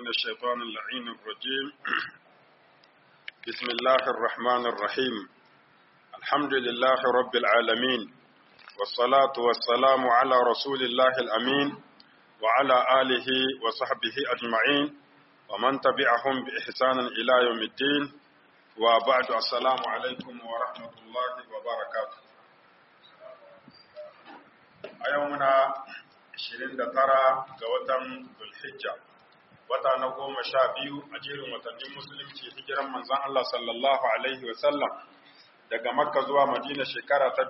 من الشيطان اللعين الرجيم بسم الله الرحمن الرحيم الحمد لله رب العالمين والصلاة والسلام على رسول الله الأمين وعلى آله وصحبه أجمعين ومن تبعهم بإحسان إلى يوم الدين وبعد السلام عليكم ورحمة الله وبركاته أيومنا 29 ga watan Zulhijja wata na goma sha biyu a jerin watannin musulunci hijiran manzon Allah sallallahu alaihi wa sallam daga Makka zuwa Madina shekara ta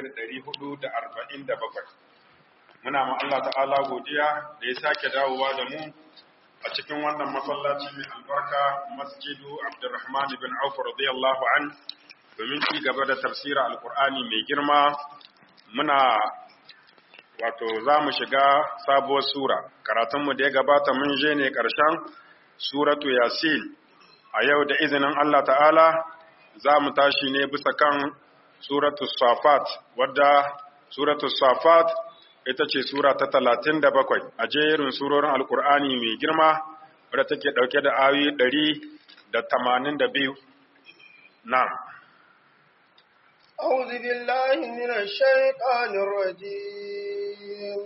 1447 muna ma Allah ta'ala godiya da ya sake dawowa da mu a cikin wannan masallaci mai albarka Masjidu Abdurrahman bin Auf radiyallahu an domin ci gaba da tafsira alqur'ani mai girma muna wato za mu shiga sabuwar sura karatunmu da ya gabata mun je ne ƙarshen suratu yasin a yau da izinin Allah ta'ala za mu tashi ne bisa kan suratu safat wadda suratu safat ita ce sura ta talatin da bakwai a jerin surorin alkur'ani mai girma wadda take ɗauke da ayoyi ɗari da tamanin da biyu na أعوذ بالله من الشيطان الرجيم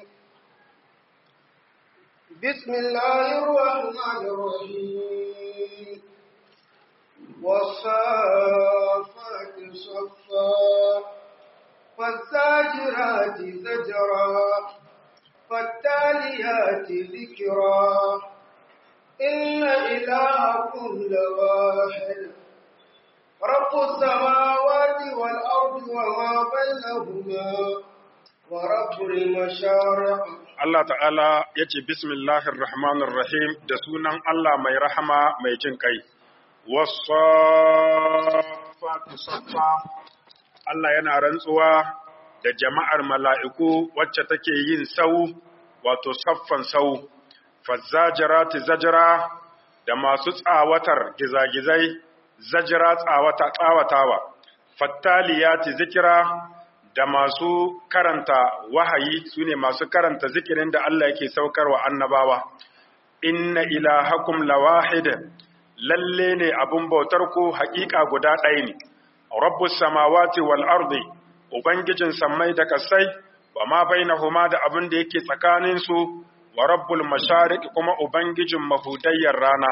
بسم الله الرحمن الرحيم والصافات صفا فالزاجرات زجرا فالتاليات ذكرا إن إلهكم لواحد رب السماوات والأرض وما بينهما ورب المشارق Allah ta'ala ya ce bismillahir rahmanir rahim da sunan Allah mai rahama mai jin kai wasafatu saffa Allah yana rantsuwa da jama'ar mala'iku wacce take yin sau wato saffan sau fazzajarati zajra da masu tsawatar gizagizai zajira tsawata tsawatawa fattaliyati zikira da masu karanta wahayi sune masu karanta zikirin da Allah yake saukarwa annabawa inna ilahakum lawahid lalle ne abun bautar ku haƙiƙa guda ɗaya ne rabbus samawati wal ardi ubangijin sammai da kasai wa ma bainahuma da abin da yake tsakanin su wa rabbul mashariq kuma ubangijin mahudayyar rana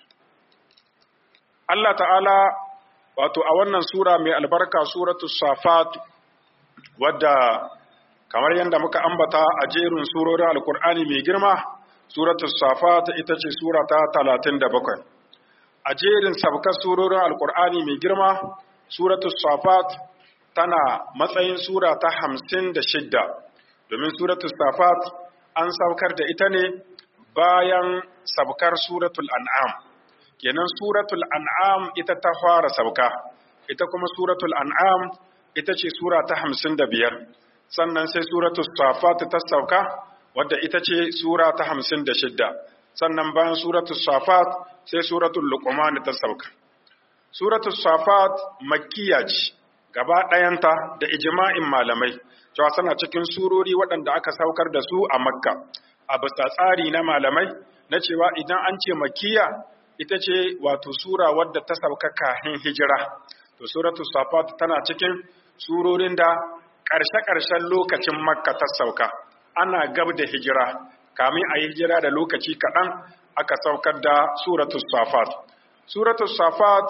Allah ta'ala wato a wannan sura mai albarka suratu safat wadda kamar yadda muka ambata a jerin surorin alkur'ani mai girma suratu safat ita ce sura ta 37 a jerin sabkar surorin alkur'ani mai girma suratu safat tana matsayin sura ta 56 domin suratu safat an saukar da ita ne bayan sabkar suratul an'am kenan suratul an'am ita ta fara sauka ita kuma suratul an'am ita ce sura ta hamsin da biyar sannan sai suratul safat ta sauka wadda ita ce sura ta hamsin da shidda sannan bayan suratul safat sai suratul luqman ta sauka suratul safat makkiya ce gaba ɗayanta da ijma'in malamai cewa suna cikin surori waɗanda aka saukar da su a makka a bisa tsari na malamai na cewa idan an ce makkiya ita ce wato sura wadda ta sauka kahin hijira to suratul safat tana cikin surorin da ƙarshe-ƙarshen lokacin makka ta sauka ana gab da hijira kamin a yi hijira da lokaci kaɗan aka saukar da suratul safat suratul safat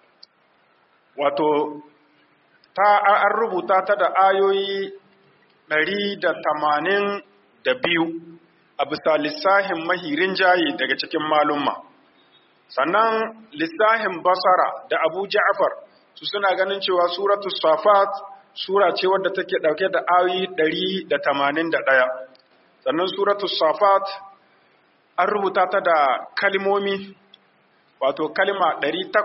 wato ta an rubuta ta da ayoyi ɗari da tamanin da biyu a bisa lissahin mahirin jayi daga cikin malumma sannan lissahin basara da abu ja'far su suna ganin cewa suratu safat sura ce wadda take dauke da ayoyi 181 sannan suratu safat an rubuta ta da kalmomi wato kalma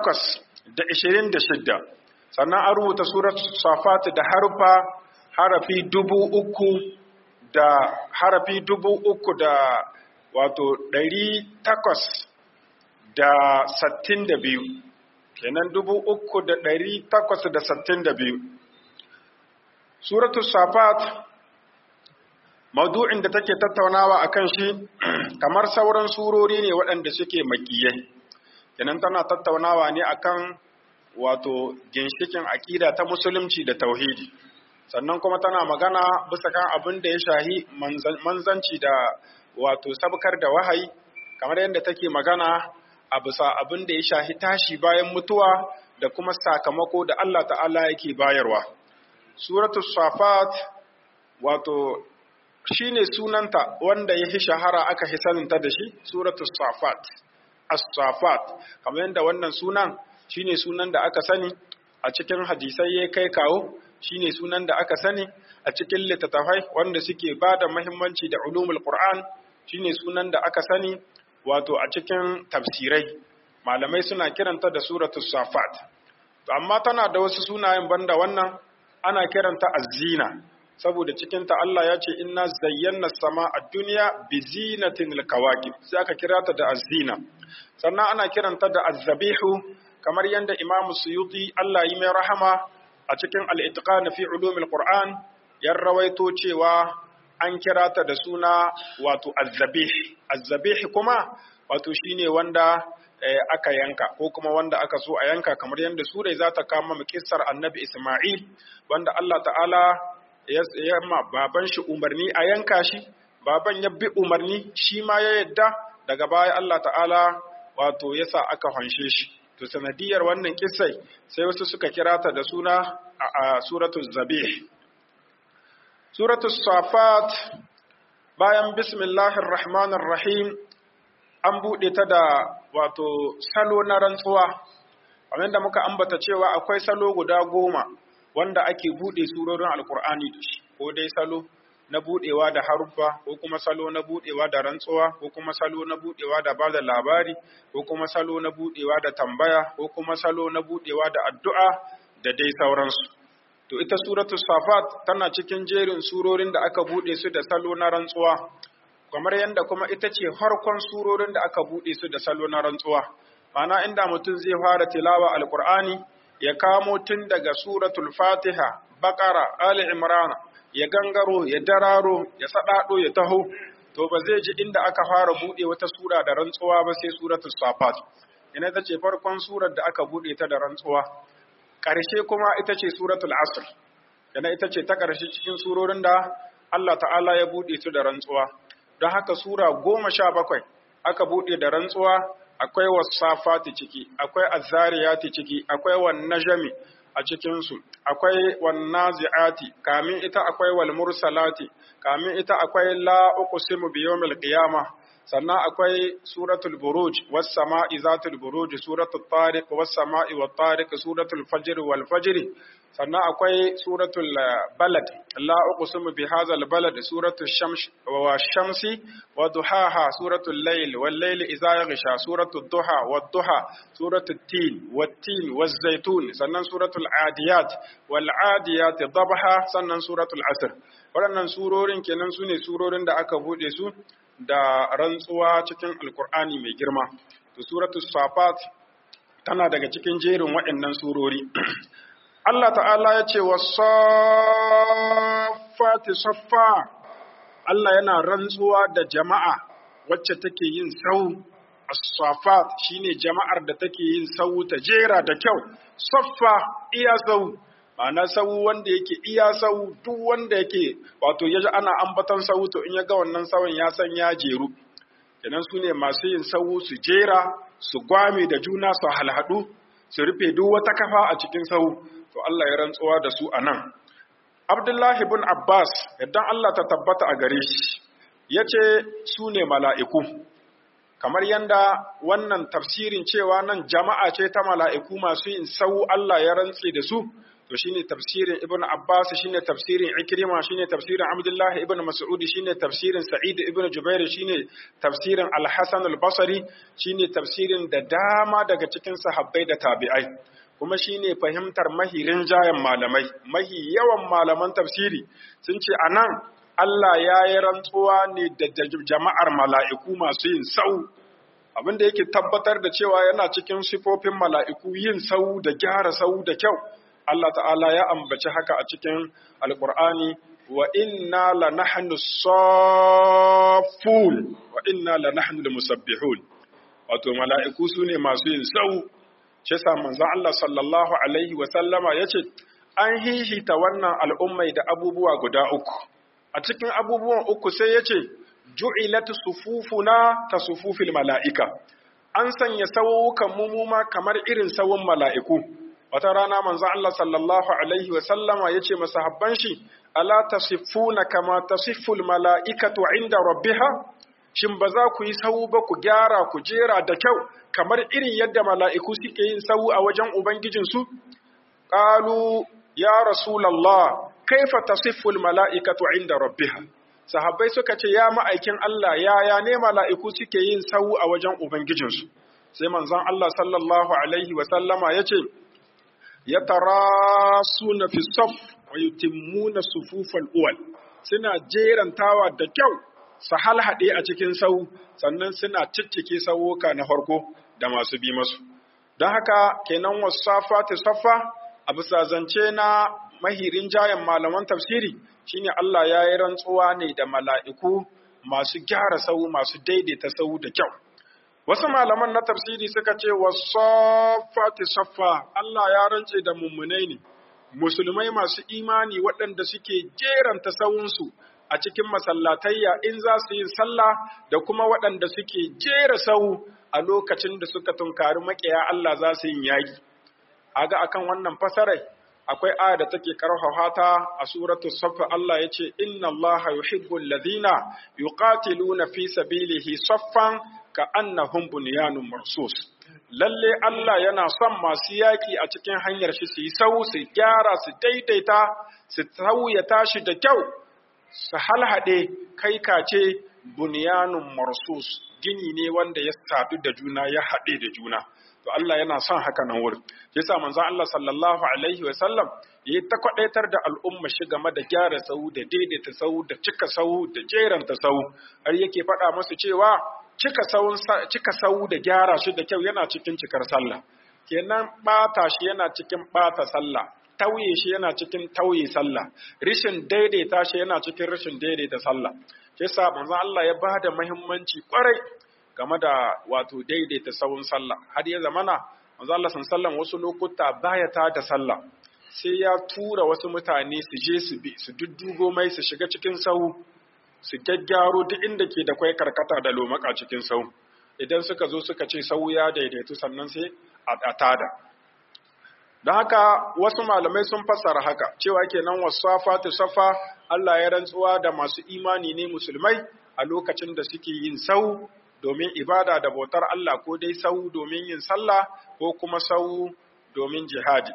826 sannan an rubuta suratu safat da harfa harafi dubu uku da harafi dubu uku da wato ɗari takwas da sattin da biyu kenan dubu uku da ɗari takwas da sattin da biyu suratu safat maudu'in da take tattaunawa a kan shi kamar sauran surori ne waɗanda suke makiyai kenan tana tattaunawa ne akan wato ginshikin aƙida ta musulunci da tauhidi sannan kuma tana magana bisa kan abin da ya shahi manzanci da wato sabkar da wahayi kamar yadda take magana a bisa abin da ya shahi tashi bayan mutuwa da kuma sakamako da Allah ta'ala yake bayarwa suratul safat wato shine sunanta wanda ya shahara aka hisaninta da shi suratul safat as-safat kamar yadda wannan sunan shine sunan da aka sani a cikin hadisai ya kai kawo shine sunan da aka sani a cikin littattafai wanda suke ba da muhimmanci da ulumul qur'an shine sunan da aka sani wato a cikin tafsirai malamai suna kiranta da suratul safat to amma tana da wasu sunayen banda wannan ana kiranta az-zina saboda cikin ta Allah ya ce inna zayyana sama a duniya bi zinatin kawakib sai aka kira ta da az-zina sannan ana kiranta da az-zabihu kamar yadda Imam Suyuti Allah yi mai rahama a cikin al-itqan fi ulumil Qur'an ya rawaito cewa an kira ta da suna wato az-zabih az-zabih kuma wato shine wanda aka yanka ko kuma wanda aka so a yanka kamar yadda surai za ta kama mu kissar Annabi Isma'il wanda Allah ta'ala ya ma baban shi umarni a yanka shi baban ya bi umarni shi ma ya yadda daga baya Allah ta'ala wato yasa aka hanshe shi to sanadiyar wannan kissai sai wasu suka kira ta da suna a suratul zabih suratul safat bayan bismillahir rahmanir rahim an bude ta da wato salo na rantsuwa kamar da muka ambata cewa akwai salo guda goma wanda ake bude surorin alkur'ani da shi ko dai salo na budewa da haruffa ko kuma salo na budewa da rantsuwa ko kuma salo na budewa da bada labari ko kuma salo na budewa da tambaya ko kuma salo na budewa da addu'a da dai sauransu to ita suratu safat tana cikin jerin surorin da aka bude su da salo na rantsuwa kamar yadda kuma ita ce farkon surorin da aka bude su da salo na rantsuwa ma'ana inda mutum zai fara tilawa alqur'ani ya kamo tun daga suratul fatiha baqara ali imran ya gangaro ya dararo ya sadado ya taho to ba zai ji inda aka fara bude wata sura da rantsuwa ba sai suratul safat ina ta ce farkon surar da aka bude ta da rantsuwa ƙarshe kuma ita ce suratul asr yana ita ce ta ƙarshe cikin surorin da Allah ta'ala ya bude su da rantsuwa don haka sura goma sha bakwai aka bude da rantsuwa akwai wasafati ciki akwai azzariyati ciki akwai wan najmi a cikinsu akwai wannazi'ati kamin ita akwai wal mursalati kamin ita akwai la uqsimu bi yawmil qiyamah sannan akwai suratul buruj was sama'i zatul buruj suratul tariq was sama'i wat tariq suratul fajr wal fajr sannan akwai suratul balad la uqsimu bi hadzal balad suratul shams wa shamsi wa duhaha suratul layl wal layli idza yaghsha suratul duha wad duha suratul tin wat tin waz zaitun sannan suratul adiyat wal adiyat dabha sannan suratul asr waɗannan surorin kenan sune surorin da aka bude su da rantsuwa cikin alkur'ani mai girma to suratul safat tana daga cikin jerin waɗannan surori Allah ta'ala ya ce wasafati saffa Allah yana rantsuwa da jama'a wacce take yin sau as-safat shine jama'ar da take yin sau ta jera da kyau saffa iya sau ma'ana sau wanda yake iya sau duk wanda yake wato ya ana ambatan sau to in ya ga wannan sauyin ya san ya jeru kenan su ne masu yin sau su jera su gwame da juna su halhadu su rufe duk wata kafa a cikin sau to Allah ya rantsuwa da su anan Abdullahi bin Abbas idan Allah ta tabbata a gare shi yace su ne mala'iku kamar yanda wannan tafsirin cewa nan jama'a ce ta mala'iku masu yin sau Allah ya rantse da su to shine tafsirin Ibn Abbas shine tafsirin Ikrima shine tafsirin Abdullah ibn Mas'ud shine tafsirin Sa'id ibn Jubair shine tafsirin Al-Hasan al-Basri shine tafsirin da dama daga cikin sahabbai da tabi'ai kuma shine fahimtar mahirin jayan malamai mahi yawan malaman tafsiri sun ce anan Allah ya yi rantsuwa ne da jama'ar mala'iku masu yin sau abinda yake tabbatar da cewa yana cikin sifofin mala'iku yin sau da gyara sau da kyau Allah ta'ala ya ambaci haka a cikin alkur'ani wa inna la nahnu saffun wa wa inna la nahnu musabbihun wato mala'iku su ne masu yin sau shi yasa manzon Allah sallallahu alaihi wa sallama yace an hihita wannan al'ummai da abubuwa guda uku a cikin abubuwan uku sai yace ju'ilat sufufuna ka sufufil mala'ika an sanya sawukan mumuma kamar irin sawun mala'iku wata rana manzo Allah sallallahu alaihi wa sallama yace masahabban shi ala tasifuna kama tasiful mala'ikatu inda rabbiha shin ba za ku yi sawu ba ku gyara ku jera da kyau kamar irin yadda mala'iku suke yin sawu a wajen ubangijinsu qalu ya rasulullah kaifa tasiful mala'ikatu inda rabbiha sahabbai suka ce ya ma'aikin Allah yaya ne mala'iku suke yin sawu a wajen ubangijinsu sai manzon Allah sallallahu alaihi wa sallama yace yatarasuna fi saf wa yutimmuna sufufal uwal suna jerantawa da kyau su halhaɗe a cikin sau sannan suna ciccike sauka na farko da masu bi masu don haka kenan wasafa ta saffa a bisa zance na mahirin jayan malaman tafsiri shine Allah ya yi rantsuwa ne da mala'iku masu gyara sau masu daidaita sau da kyau Wasu malaman na tafsiri suka ce wa saffati saffa Allah ya rance da mummunai ne, musulmai masu imani waɗanda suke jeranta sawunsu a cikin masallatayya in za su yi sallah da kuma waɗanda suke jera sau a lokacin da suka tunkari maƙiya Allah za su yi yaƙi. Aga akan wannan fasarai akwai aya da take karfafa ta a suratu saff Allah yace inna Allah yuhibbul ladina yuqatiluna fi sabilihi saffan ka annahum bunyanun marsus lalle Allah yana son masu yaki a cikin hanyar shi su yi sau su gyara su daidaita su sauya tashi da kyau su halhade kai kace bunyanun marsus gini ne wanda ya sadu da juna ya haɗe da juna to Allah yana son haka nan wurin yasa manzon Allah sallallahu alaihi wa sallam yayi ta kwadaitar da al'umma shi game da gyara sau da daidaita sau da cika sau da jeranta sau har yake faɗa musu cewa cika sau cika sau da gyara shi da kyau yana cikin cikar sallah kenan bata shi yana cikin bata sallah tauye shi yana cikin tauye sallah rishin daidaita shi yana cikin rishin daidaita sallah yasa manzon Allah ya bada muhimmanci kwarai game da wato daidaita sawun sallah har ya zamana manzo Allah sallallahu wasu lokuta baya ta da sallah sai ya tura wasu mutane su je su bi su duddugo mai su shiga cikin sau su gaggyaro duk inda ke da kwai karkata da lomaka cikin sau idan suka zo suka ce sau ya daidaitu sannan sai a tada don haka wasu malamai sun fassara haka cewa kenan wasafa ta safa Allah ya rantsuwa da masu imani ne musulmai a lokacin da suke yin sau domin ibada da bautar Allah ko dai sau domin yin sallah ko kuma sau domin jihadi.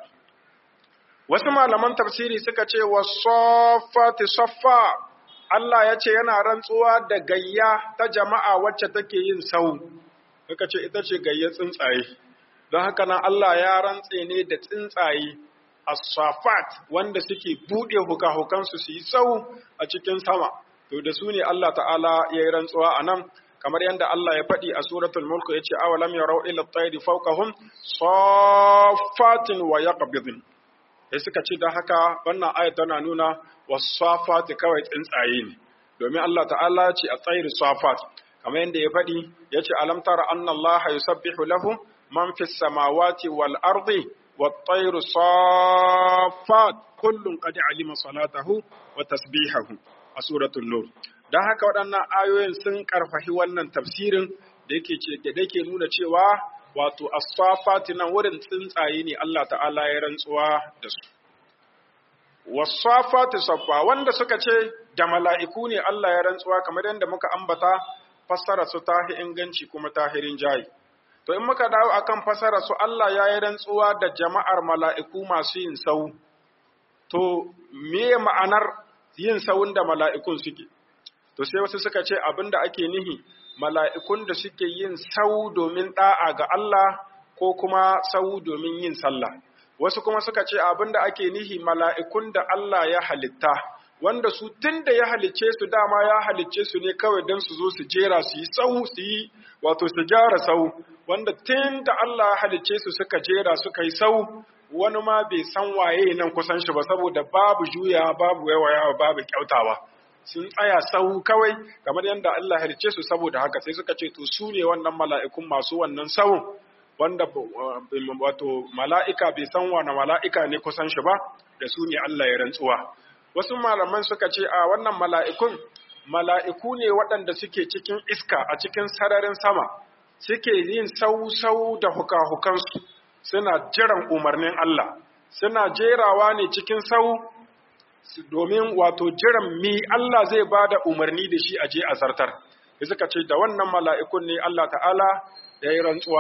Wasu malaman tafsiri suka ce wa saffati saffa Allah ya ce yana rantsuwa da gayya ta jama'a wacce take yin sau, suka ce ita ce gayyar tsuntsaye. Don haka nan Allah ya rantse ne da tsuntsaye as-safat wanda suke buɗe huka-hukansu su yi sau a cikin sama. To da su ne Allah ta'ala ya yi rantsuwa a nan kamar yadda Allah ya faɗi a suratul mulk yace awalam yarau ila at-tayri fawqahum saffatin wa yaqbidun sai suka ce da haka wannan ayat tana nuna wasafati kawai tsuntsaye ne domin Allah ta'ala ya ce at-tayri safat kamar yadda ya faɗi yace alam tara anna Allah yusabbihu lahu man fis samawati wal ardi wat-tayru saffat kullun qad alima salatahu wa tasbihahu a suratul nur don haka waɗannan ayoyin sun ƙarfafi wannan tafsirin da yake ce da yake nuna cewa wato as-safati nan wurin tsuntsaye ne Allah ta'ala ya rantsuwa da su was-safati saffa wanda suka ce da mala'iku ne Allah ya rantsuwa kamar yadda muka ambata fassara su tahi inganci kuma tahirin jayi to in muka dawo akan fassara su Allah ya yi rantsuwa da jama'ar mala'iku masu yin sau to me ma'anar yin sawun da mala'ikun suke to sai wasu suka ce abin da ake nihi mala'ikun da suke yin sau domin ɗa'a ga Allah ko kuma sau domin yin sallah. Wasu kuma suka ce abin da ake nihi mala'ikun da Allah ya halitta, wanda su tun da ya halicce su dama ya halicce su ne kawai don su zo su jera su yi sau su yi wato su gyara sau, wanda tun da Allah ya halicce su suka jera suka yi sau wani ma bai san waye nan kusan shi ba saboda babu juya babu yawayawa babu kyautawa. sun tsaya sau kawai kamar yadda Allah halice su saboda haka sai suka ce to su ne wannan mala'ikun masu wannan sawun wanda wato mala'ika bai san wani mala'ika ne kusan shi ba da su ne Allah ya rantsuwa wasu malaman suka ce a wannan mala'ikun mala'iku ne waɗanda suke cikin iska a cikin sararin sama suke yin sau-sau da huka-hukansu suna jiran umarnin Allah suna jerawa ne cikin sau domin wato jiran mi Allah zai ba da umarni da shi a je a zartar da suka ce da wannan mala'ikun ne Allah ta'ala ya yi rantsuwa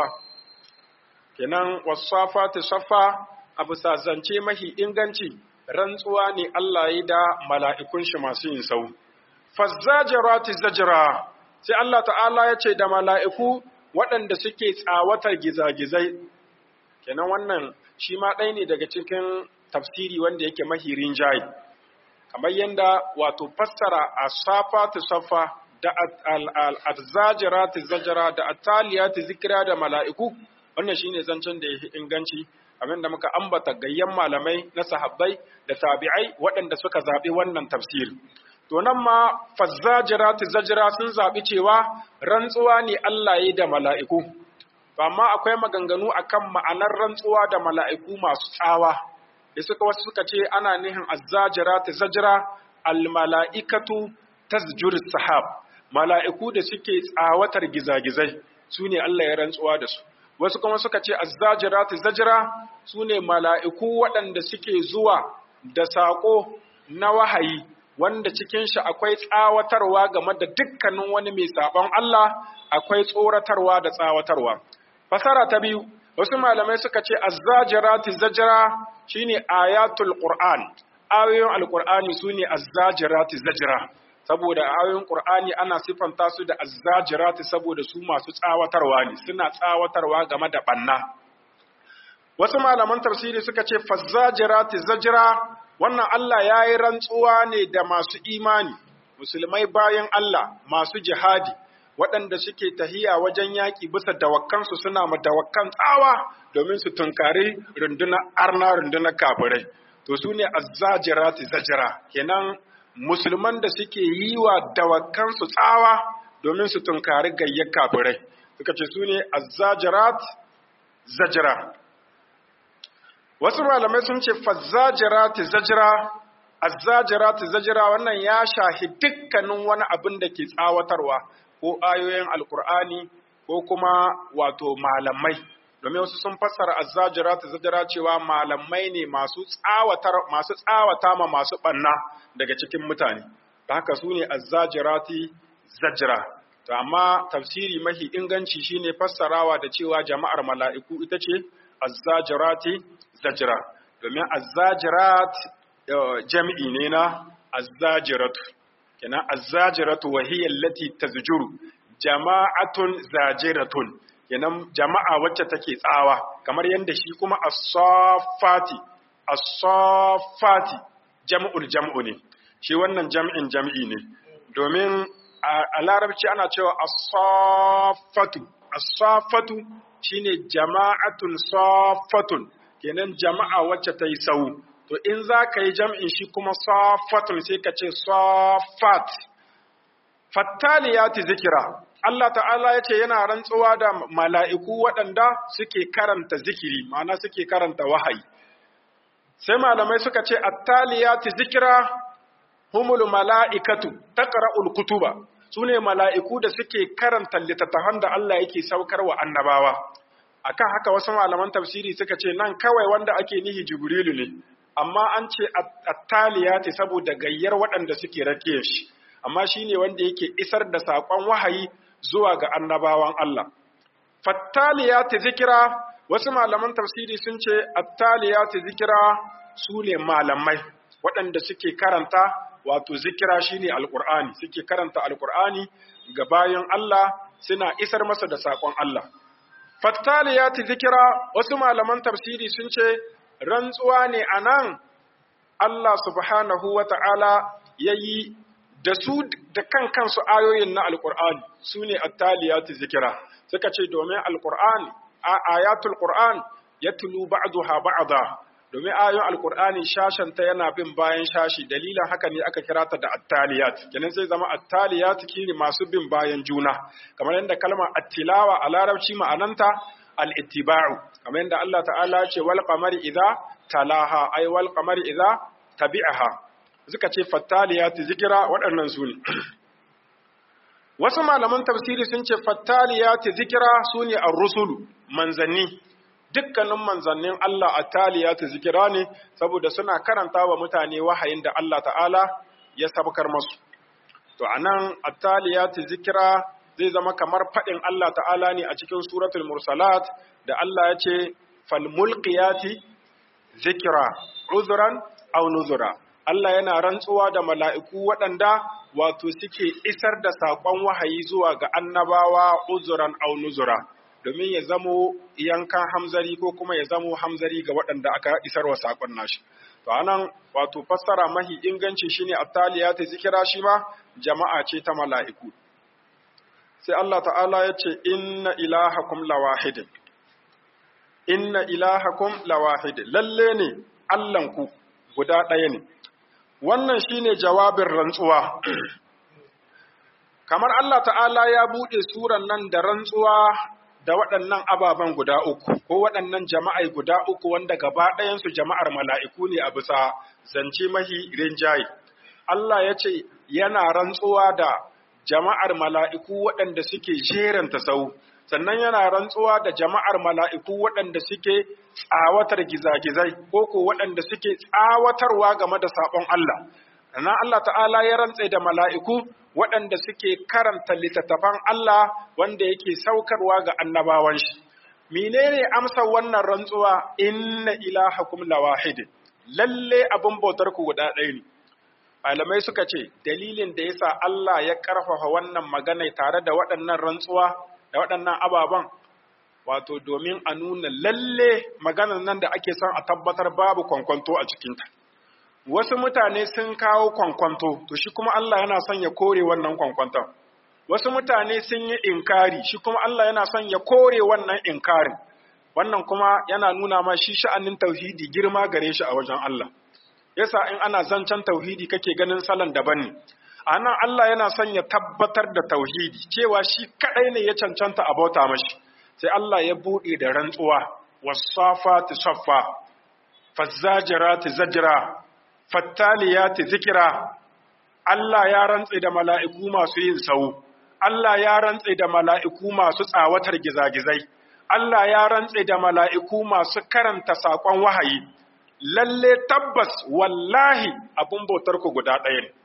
kenan wasafa ta safa a bisa zance mahi inganci rantsuwa ne Allah yi da mala'ikun shi masu yin sau fazzajarati zajira sai Allah ta'ala ya ce da mala'iku waɗanda suke tsawatar gizagizai kenan wannan shi ma ɗaya ne daga cikin tafsiri wanda yake mahirin jayi kamar yadda wato fassara a safa ta safa da al'adzajira ta zajira da ataliya ta zikira da mala'iku wannan shine zancen da ya inganci abin da muka ambata gayyan malamai na sahabbai da tabi'ai waɗanda suka zaɓi wannan tafsiri to nan ma fazzajira ta zajira sun zaɓi cewa rantsuwa ne Allah yi da mala'iku amma akwai maganganu akan ma'anar rantsuwa da mala'iku masu tsawa da suka wasu suka ce ana nihin azzajira ta zajira almala'ikatu tasjur sahab mala'iku da suke tsawatar gizagizai su ne Allah ya rantsuwa da su wasu kuma suka ce azzajira ta zajira su ne mala'iku waɗanda suke zuwa da saƙo na wahayi wanda cikin shi akwai tsawatarwa game da dukkanin wani mai saɓon Allah akwai tsoratarwa da tsawatarwa fasara ta biyu wasu malamai suka ce azzajirati zajira shine ayatul qur'an ayoyin alqur'ani sune azzajirati zajira saboda ayoyin qur'ani ana sifanta su da azzajirati saboda su masu tsawatarwa ne suna tsawatarwa game da banna wasu malaman tafsiri suka ce fazzajirati zajira wannan Allah yayi rantsuwa ne da masu imani musulmai bayan Allah masu jihadi waɗanda suke tahiya wajen yaƙi bisa dawakkansu suna ma dawakkan tsawa domin su tunkari rundunar arna rundunar kafirai to su ne azzajirati zajira kenan musulman da suke yi wa dawakkansu tsawa domin su tunkari gayyar kafirai suka ce su ne azzajirat zajira wasu malamai sun ce fazzajirati zajira azzajirati zajira wannan ya shahi dukkanin wani abin da ke tsawatarwa ko ayoyin alkur'ani ko kuma wato malamai domin wasu sun fassara azzajira ta zajira cewa malamai ne masu tsawatar masu tsawata ma masu banna daga cikin mutane ta haka su ne azzajirati zajira to amma tafsiri mahi inganci shine fassarawa da cewa jama'ar mala'iku ita ce azzajirati zajira domin azzajirat jami'i ne na azzajiratu kenan azzajiratu wa hiya allati tazjuru jama'atun zajiratun kenan jama'a wacce take tsawa kamar yanda shi kuma as-saffati as-saffati jam'ul jam'u ne shi wannan jam'in jam'i ne domin a larabci ana cewa as-saffatu as-saffatu shine jama'atun saffatun kenan jama'a wacce ta yi sau to in za ka yi jam'in shi kuma safatun sai ka ce safat fattaliyati zikira Allah ta'ala ya ce yana rantsuwa da mala'iku waɗanda suke karanta zikiri ma'ana suke karanta wahayi sai malamai suka ce attaliyati zikira humul mala'ikatu taqra'ul kutuba su ne mala'iku da suke karanta littattafan da Allah yake saukar wa annabawa akan haka wasu malaman tafsiri suka ce nan kawai wanda ake nihi jibrilu ne amma an ce attaliyati saboda gayyar waɗanda suke rake shi amma shine wanda yake isar da saƙon wahayi zuwa ga annabawan Allah fattaliyati zikira wasu malaman tafsiri sun ce attaliyati zikira su ne malamai waɗanda suke karanta wato zikira shine alqur'ani suke karanta alqur'ani ga bayan Allah suna isar masa da saƙon Allah fattaliyati zikira wasu malaman tafsiri sun ce rantsuwa ne a nan Allah subhanahu wa ta'ala ya yi da su da kan kansu ayoyin na Alƙur'ani su ne attaliyati zikira suka ce domin Alƙur'ani a ayatul Ƙur'an ya tulu ba'duha ba'da domin ayoyin alkur'ani shashen ta yana bin bayan shashi dalilin haka ne aka kira ta da attaliyat kenan sai zama attaliyat kine masu bin bayan juna kamar yadda kalmar attilawa a larabci ma'ananta al-ittiba'u kamar yadda Allah ta'ala ya ce wal qamari idza talaha ay wal qamari idza tabi'aha suka ce fattaliyat zikira waɗannan su ne wasu malaman tafsiri sun ce fattaliyat zikira su ne ar-rusulu manzanni dukkanin manzannin Allah a taliyatu zikira ne saboda suna karanta wa mutane wahayin da Allah ta'ala ya sabkar masu. To, a nan a taliyatu zikira zai zama kamar faɗin Allah ta'ala ne a cikin suratul mursalat da Allah ya ce, falmulkiyati zikira, uzuran au nuzura. Allah yana rantsuwa da mala'iku waɗanda wato suke isar da saƙon wahayi zuwa ga annabawa uzuran au nuzura. domin ya zamo yankan hamzari ko kuma ya zamo hamzari ga waɗanda aka isar wa saƙon nashi. To anan wato fassara mahi inganci shine attaliya ta zikira shi ma jama'a ce ta mala'iku. Sai Allah ta'ala ya ce inna ilahakum lawahid. Inna ilahakum lawahid. Lalle ne Allahnku guda ɗaya ne. Wannan shine jawabin rantsuwa. Kamar Allah ta'ala ya buɗe suran nan da rantsuwa da waɗannan ababen guda uku, ko waɗannan jama'ai guda uku wanda gaba ɗayansu jama'ar mala'iku ne a bisa zance mahi rinjaye. Allah ya ce yana rantsuwa da jama'ar mala'iku waɗanda suke jeranta sau, sannan yana rantsuwa da jama'ar mala'iku waɗanda suke tsawatar gizagizai, ko ko waɗanda suke tsawatarwa game da saɓon Allah. Sannan Allah ta'ala ya rantse da mala'iku waɗanda suke karanta littattafan Allah wanda yake saukarwa ga annabawan shi. Menene amsa wannan rantsuwa inna ilahakum lawahid lalle abin bautar ku guda ɗaya ne. Malamai suka ce dalilin da yasa Allah ya ƙarfafa wannan magana tare da waɗannan rantsuwa da waɗannan ababen wato domin a nuna lalle maganar nan da ake son a tabbatar babu kwankwanto a cikinta. wasu mutane sun kawo kwankwanto to shi kuma Allah yana son ya kore wannan kwankwanton wasu mutane sun yi inkari shi kuma Allah yana son ya kore wannan inkarin wannan kuma yana nuna ma shi sha'anin tauhidi girma gare shi a wajen Allah yasa in ana zancen tauhidi kake ganin salon daban ne anan Allah yana son ya tabbatar da tauhidi cewa shi kadai ne ya cancanta a bauta mashi sai Allah ya bude da rantsuwa wasafati saffa fazzajirati zajra fattaliyati zikira Allah ya rantse da mala'iku masu yin sau Allah ya rantse da mala'iku masu tsawatar gizagizai Allah ya rantse da mala'iku masu karanta saƙon wahayi lalle tabbas wallahi abun bautar ku guda ɗaya ne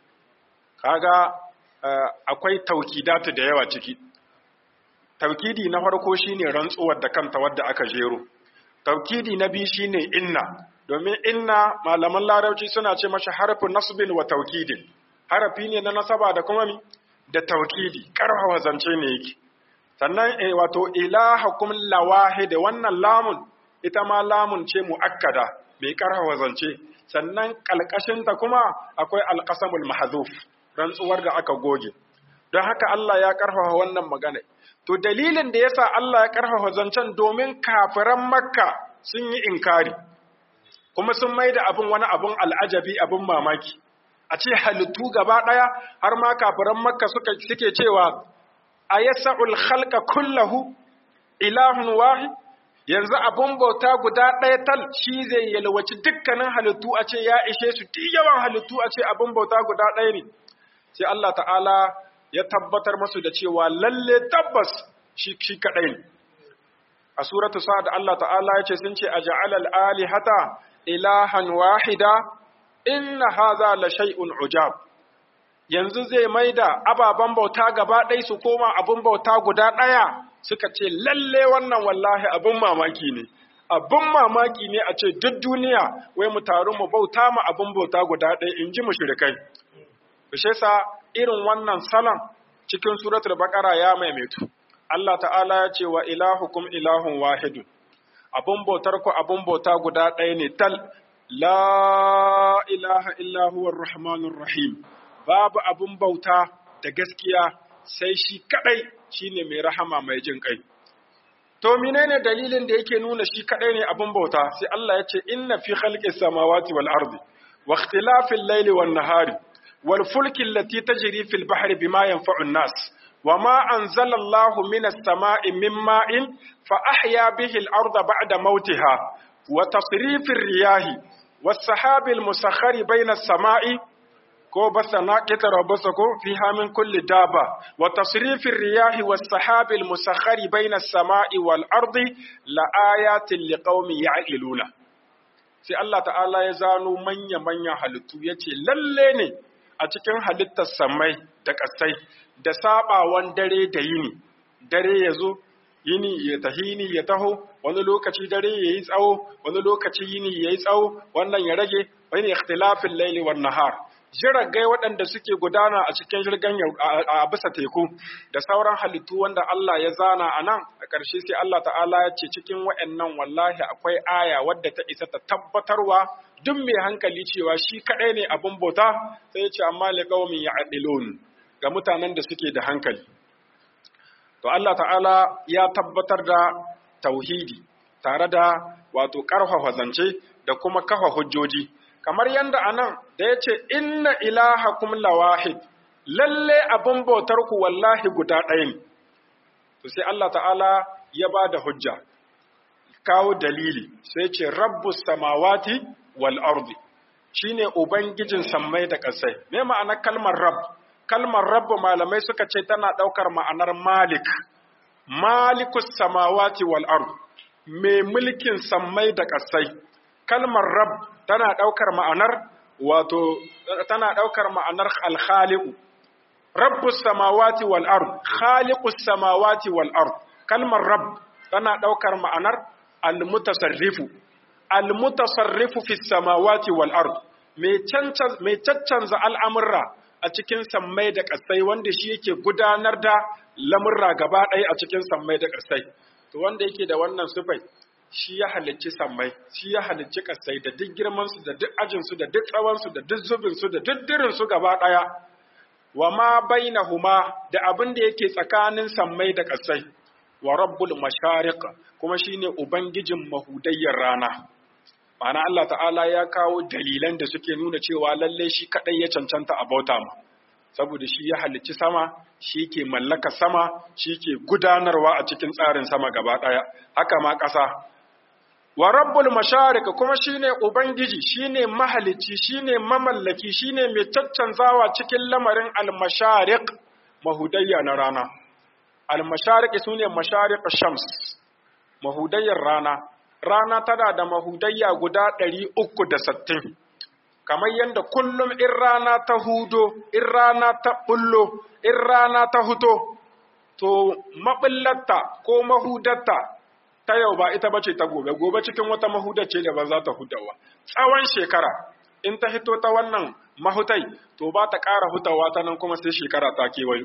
kaga akwai taukidatu da yawa ciki taukidi na farko shine rantsuwar da kanta wadda aka jero taukidi na biyu shine inna domin inna malaman larabci suna ce mashi harfin nasbin wa taukidin harafi ne na nasaba da kuma mi da taukidi karfafa zance ne yake sannan eh wato ilahakum lawahid wannan lamun ita ma lamun ce muakkada mai karfafa zance sannan kalkashin ta kuma akwai alqasamul mahzuf rantsuwar da aka goge don haka Allah ya karfafa wannan magana to dalilin da yasa Allah ya karfafa zancen domin kafiran makka sun yi inkari kuma sun mai da abin wani abin al'ajabi abin mamaki a ce halittu gaba ɗaya har ma kafiran makka suke cewa a yasa'ul khalqa kullahu ilahun wahi yanzu abin bauta guda ɗaya tal shi zai yalwaci dukkanin halittu a ce ya ishe su ti yawan halittu a ce abin bauta guda ɗaya ne sai Allah ta'ala ya tabbatar masu da cewa lalle tabbas shi shi kaɗai ne a suratu sa'ad Allah ta'ala ya ce sun ce a ja'alal alihata ilahan wahida inna haza la shay'un ujab yanzu zai maida ababan bauta gaba ɗaya su koma abun bauta guda ɗaya suka ce lalle wannan wallahi abun mamaki ne abun mamaki ne a ce duk duniya wai mu taru mu bauta ma abun bauta guda ɗaya in ji mushrikai bishe sa irin wannan salon cikin suratul baqara ya maimaitu Allah ta'ala ya ce wa ilahukum ilahun wahidun abun bautar ku abun bauta guda ɗaya ne tal la ilaha illa huwar rahmanur rahim babu abun bauta da gaskiya sai shi kadai shine mai rahama mai jin kai to menene dalilin da yake nuna shi kadai ne abin bauta sai Allah ya ce inna fi khalqis samawati wal ardi wa ikhtilafil layli wan nahari wal fulki allati tajri fil bahri bima yanfa'u an-nas وما أنزل الله من السماء من ماء فأحيا به الأرض بعد موتها وتصريف الرياح والسحاب المسخر بين السماء ko basa na kitara basa ko fiha min kulli daba wa tasrifir riyahi was sahabil musakhari baina as-sama'i wal ardi la ayatin liqaumin ya'qiluna sai Allah ta'ala ya zano manya manya halittu yace lalle ne a cikin halittar samai da kasai da sabawan dare da yini dare yazo yini ya tahi yini ya taho wani lokaci dare yayi tsawo wani lokaci yini yayi tsawo wannan ya rage wani ikhtilafil layli wan nahar jiragai waɗanda suke gudana a cikin jirgin a bisa teku da sauran halittu wanda Allah ya zana a nan a ƙarshe sai Allah ta'ala ya ce cikin waɗannan wallahi akwai aya wadda ta isa ta tabbatarwa duk mai hankali cewa shi kaɗai ne abin bauta sai ya ce amma liqaumin ya'dilun ga mutanen da suke da hankali to Allah ta'ala ya tabbatar da tauhidi tare da wato ƙarfafa zance da kuma kafa hujjoji kamar yadda anan da ya ce inna ilahakum lawahid lalle abin bautar ku wallahi guda ɗaya ne to sai Allah ta'ala ya ba da hujja kawo dalili sai ce rabbus samawati wal ardi shine ubangijin sammai da ƙasai me ma'anar kalmar rabb kalmar rabb malamai suka ce tana ɗaukar ma'anar malik malikus samawati wal ardi mai mulkin sammai da ƙasai kalmar rabb tana ɗaukar ma'anar wato tana ɗaukar ma'anar alkhaliqu rabbus samawati wal ard khaliqus samawati wal ard kalmar rabb tana ɗaukar ma'anar almutasarrifu almutasarrifu fis samawati wal ard mai cancanza mai caccanza al'amurra a cikin sammai da ƙasai wanda shi yake gudanar da lamurra gaba ɗaya a cikin sammai da ƙasai to wanda yake da wannan sifai shi ya halicci sammai shi ya halicci kasai da duk girmansu da duk ajinsu da duk tsawonsu da duk zubinsu da duk dirinsu gaba ɗaya wa ma bainahuma da abin da yake tsakanin sammai da kasai wa rabbul mashariq kuma shine ubangijin mahudayyar rana ma'ana Allah ta'ala ya kawo dalilan da suke nuna cewa lalle shi kadai ya cancanta a bauta ma saboda shi ya halicci sama shi ke mallaka sama shi ke gudanarwa a cikin tsarin sama gaba ɗaya haka ma ƙasa wa rabbul masharik kuma shine ubangiji shine mahalicci shine mamallaki shine mai caccanzawa cikin lamarin al-masharik mahudayya na rana al-masharik sune masharik shams mahudayyar rana rana tana da mahudayya guda 360 kamar yadda kullum in rana ta hudo in rana ta bullo in rana ta huto to maɓillarta ko mahudarta ta yau ba ita bace ta gobe gobe cikin wata mahudar ce da ba za ta hudawa tsawon shekara in ta hito ta wannan mahutai to ba ta ƙara hutawa ta nan kuma sai shekara ta kewayo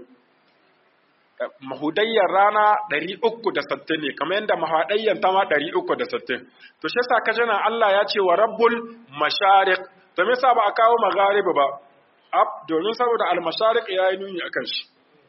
mahudayyar rana 360 ne kamar yadda mahaɗayyar ta ma 360 to shi yasa kaje nan Allah ya ce wa rabbul mashariq to me yasa ba a kawo magharibi ba ab domin saboda al-mashariq yayi nuni akan shi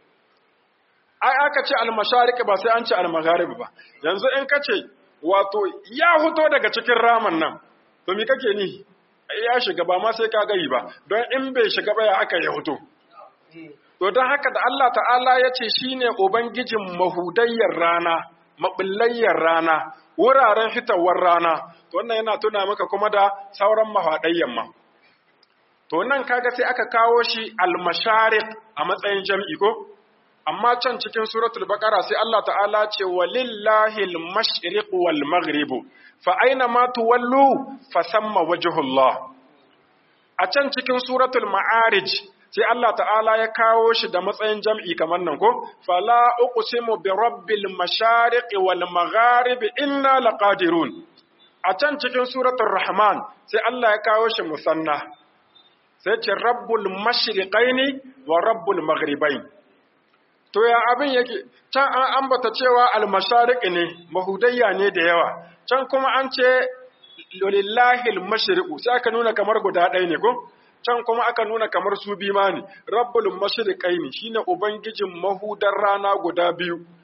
ai aka ce al-mashariq ba sai an ce al-magharibi ba yanzu in kace wato ya huto daga cikin raman nan to me kake ni ya shiga ba ma sai ka gari ba don in bai shiga ba ya aka ya huto to don haka da Allah ta'ala ya ce shine ubangijin mahudayyar rana mabillayyar rana wuraren hitawar rana to wannan yana tuna maka kuma da sauran mahaɗayyan ma to nan kaga sai aka kawo shi al-mashariq a matsayin jam'i ko amma can cikin suratul baqara sai Allah ta'ala ce walillahi al-mashriq wal maghrib fa aina ma tuwallu fa samma wajhullah a can cikin suratul ma'arij sai Allah ta'ala ya kawo shi da matsayin jam'i kamar nan ko fala uqsimu bi rabbil mashariq wal magharib inna laqadirun a can cikin suratul rahman sai Allah ya kawo shi musanna sai ce rabbul mashriqaini wa rabbul maghribain to ya abin yake can an ambata cewa al mashariq ne mahudayya ne da yawa can kuma an ce lillahi al mashriqu sai aka nuna kamar guda ɗaya ne ko can kuma aka nuna kamar su bi ma ne rabbul mashriqaini shine ubangijin mahudar rana guda biyu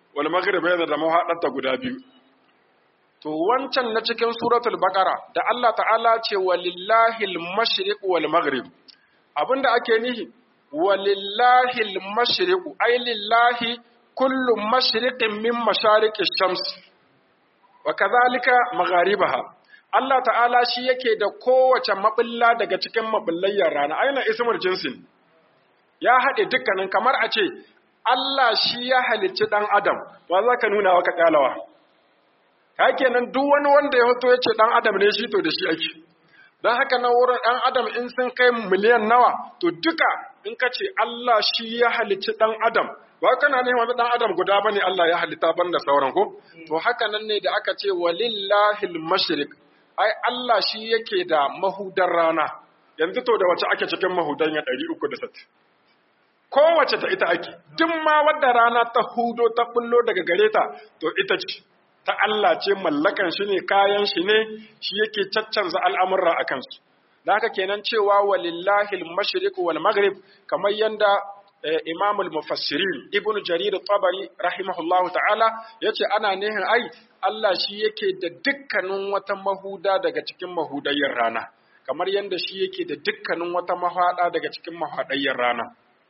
wal maghrib yana da mahaɗarta guda biyu to wancan na cikin suratul baqara da Allah ta'ala ce walillahi al-mashriq wal maghrib abinda ake nihi walillahi al-mashriq ay lillahi kullu mashriqin min mashariqi shams wa kadhalika magharibaha Allah ta'ala shi yake da kowace maɓulla daga cikin maɓullayyar rana aina ismul jinsin ya haɗe dukkanin kamar a ce Allah shi ya halicci ɗan adam wa za ka nuna wa ka ƙalawa ka kenan duk wani wanda ya hoto ya ce ɗan adam ne shi to da shi ake don haka na wurin ɗan adam in sun kai miliyan nawa to duka in ka ce Allah shi ya halicci ɗan adam ba kana ne wani ɗan adam guda ba ne Allah ya halitta ban da sauran ko to haka nan ne da aka ce walillahi al-mashriq ai Allah shi yake da mahudar rana yanzu to da wace ake cikin mahudan ya 360 kowace ta ita ake duk ma wadda rana ta hudo ta bullo daga gare ta to ita ce ta Allah ce mallakan shi ne kayan shi ne shi yake caccanza al'amurra a kansu da haka kenan cewa walillahi al-mashriq wal maghrib kamar yanda Imam al-Mufassirin Ibn Jarir tabari rahimahullahu ta'ala yace ana nihin ai Allah shi yake da dukkanin wata mahuda daga cikin mahudayyar rana kamar yanda shi yake da dukkanin wata mahada daga cikin mahadayyar rana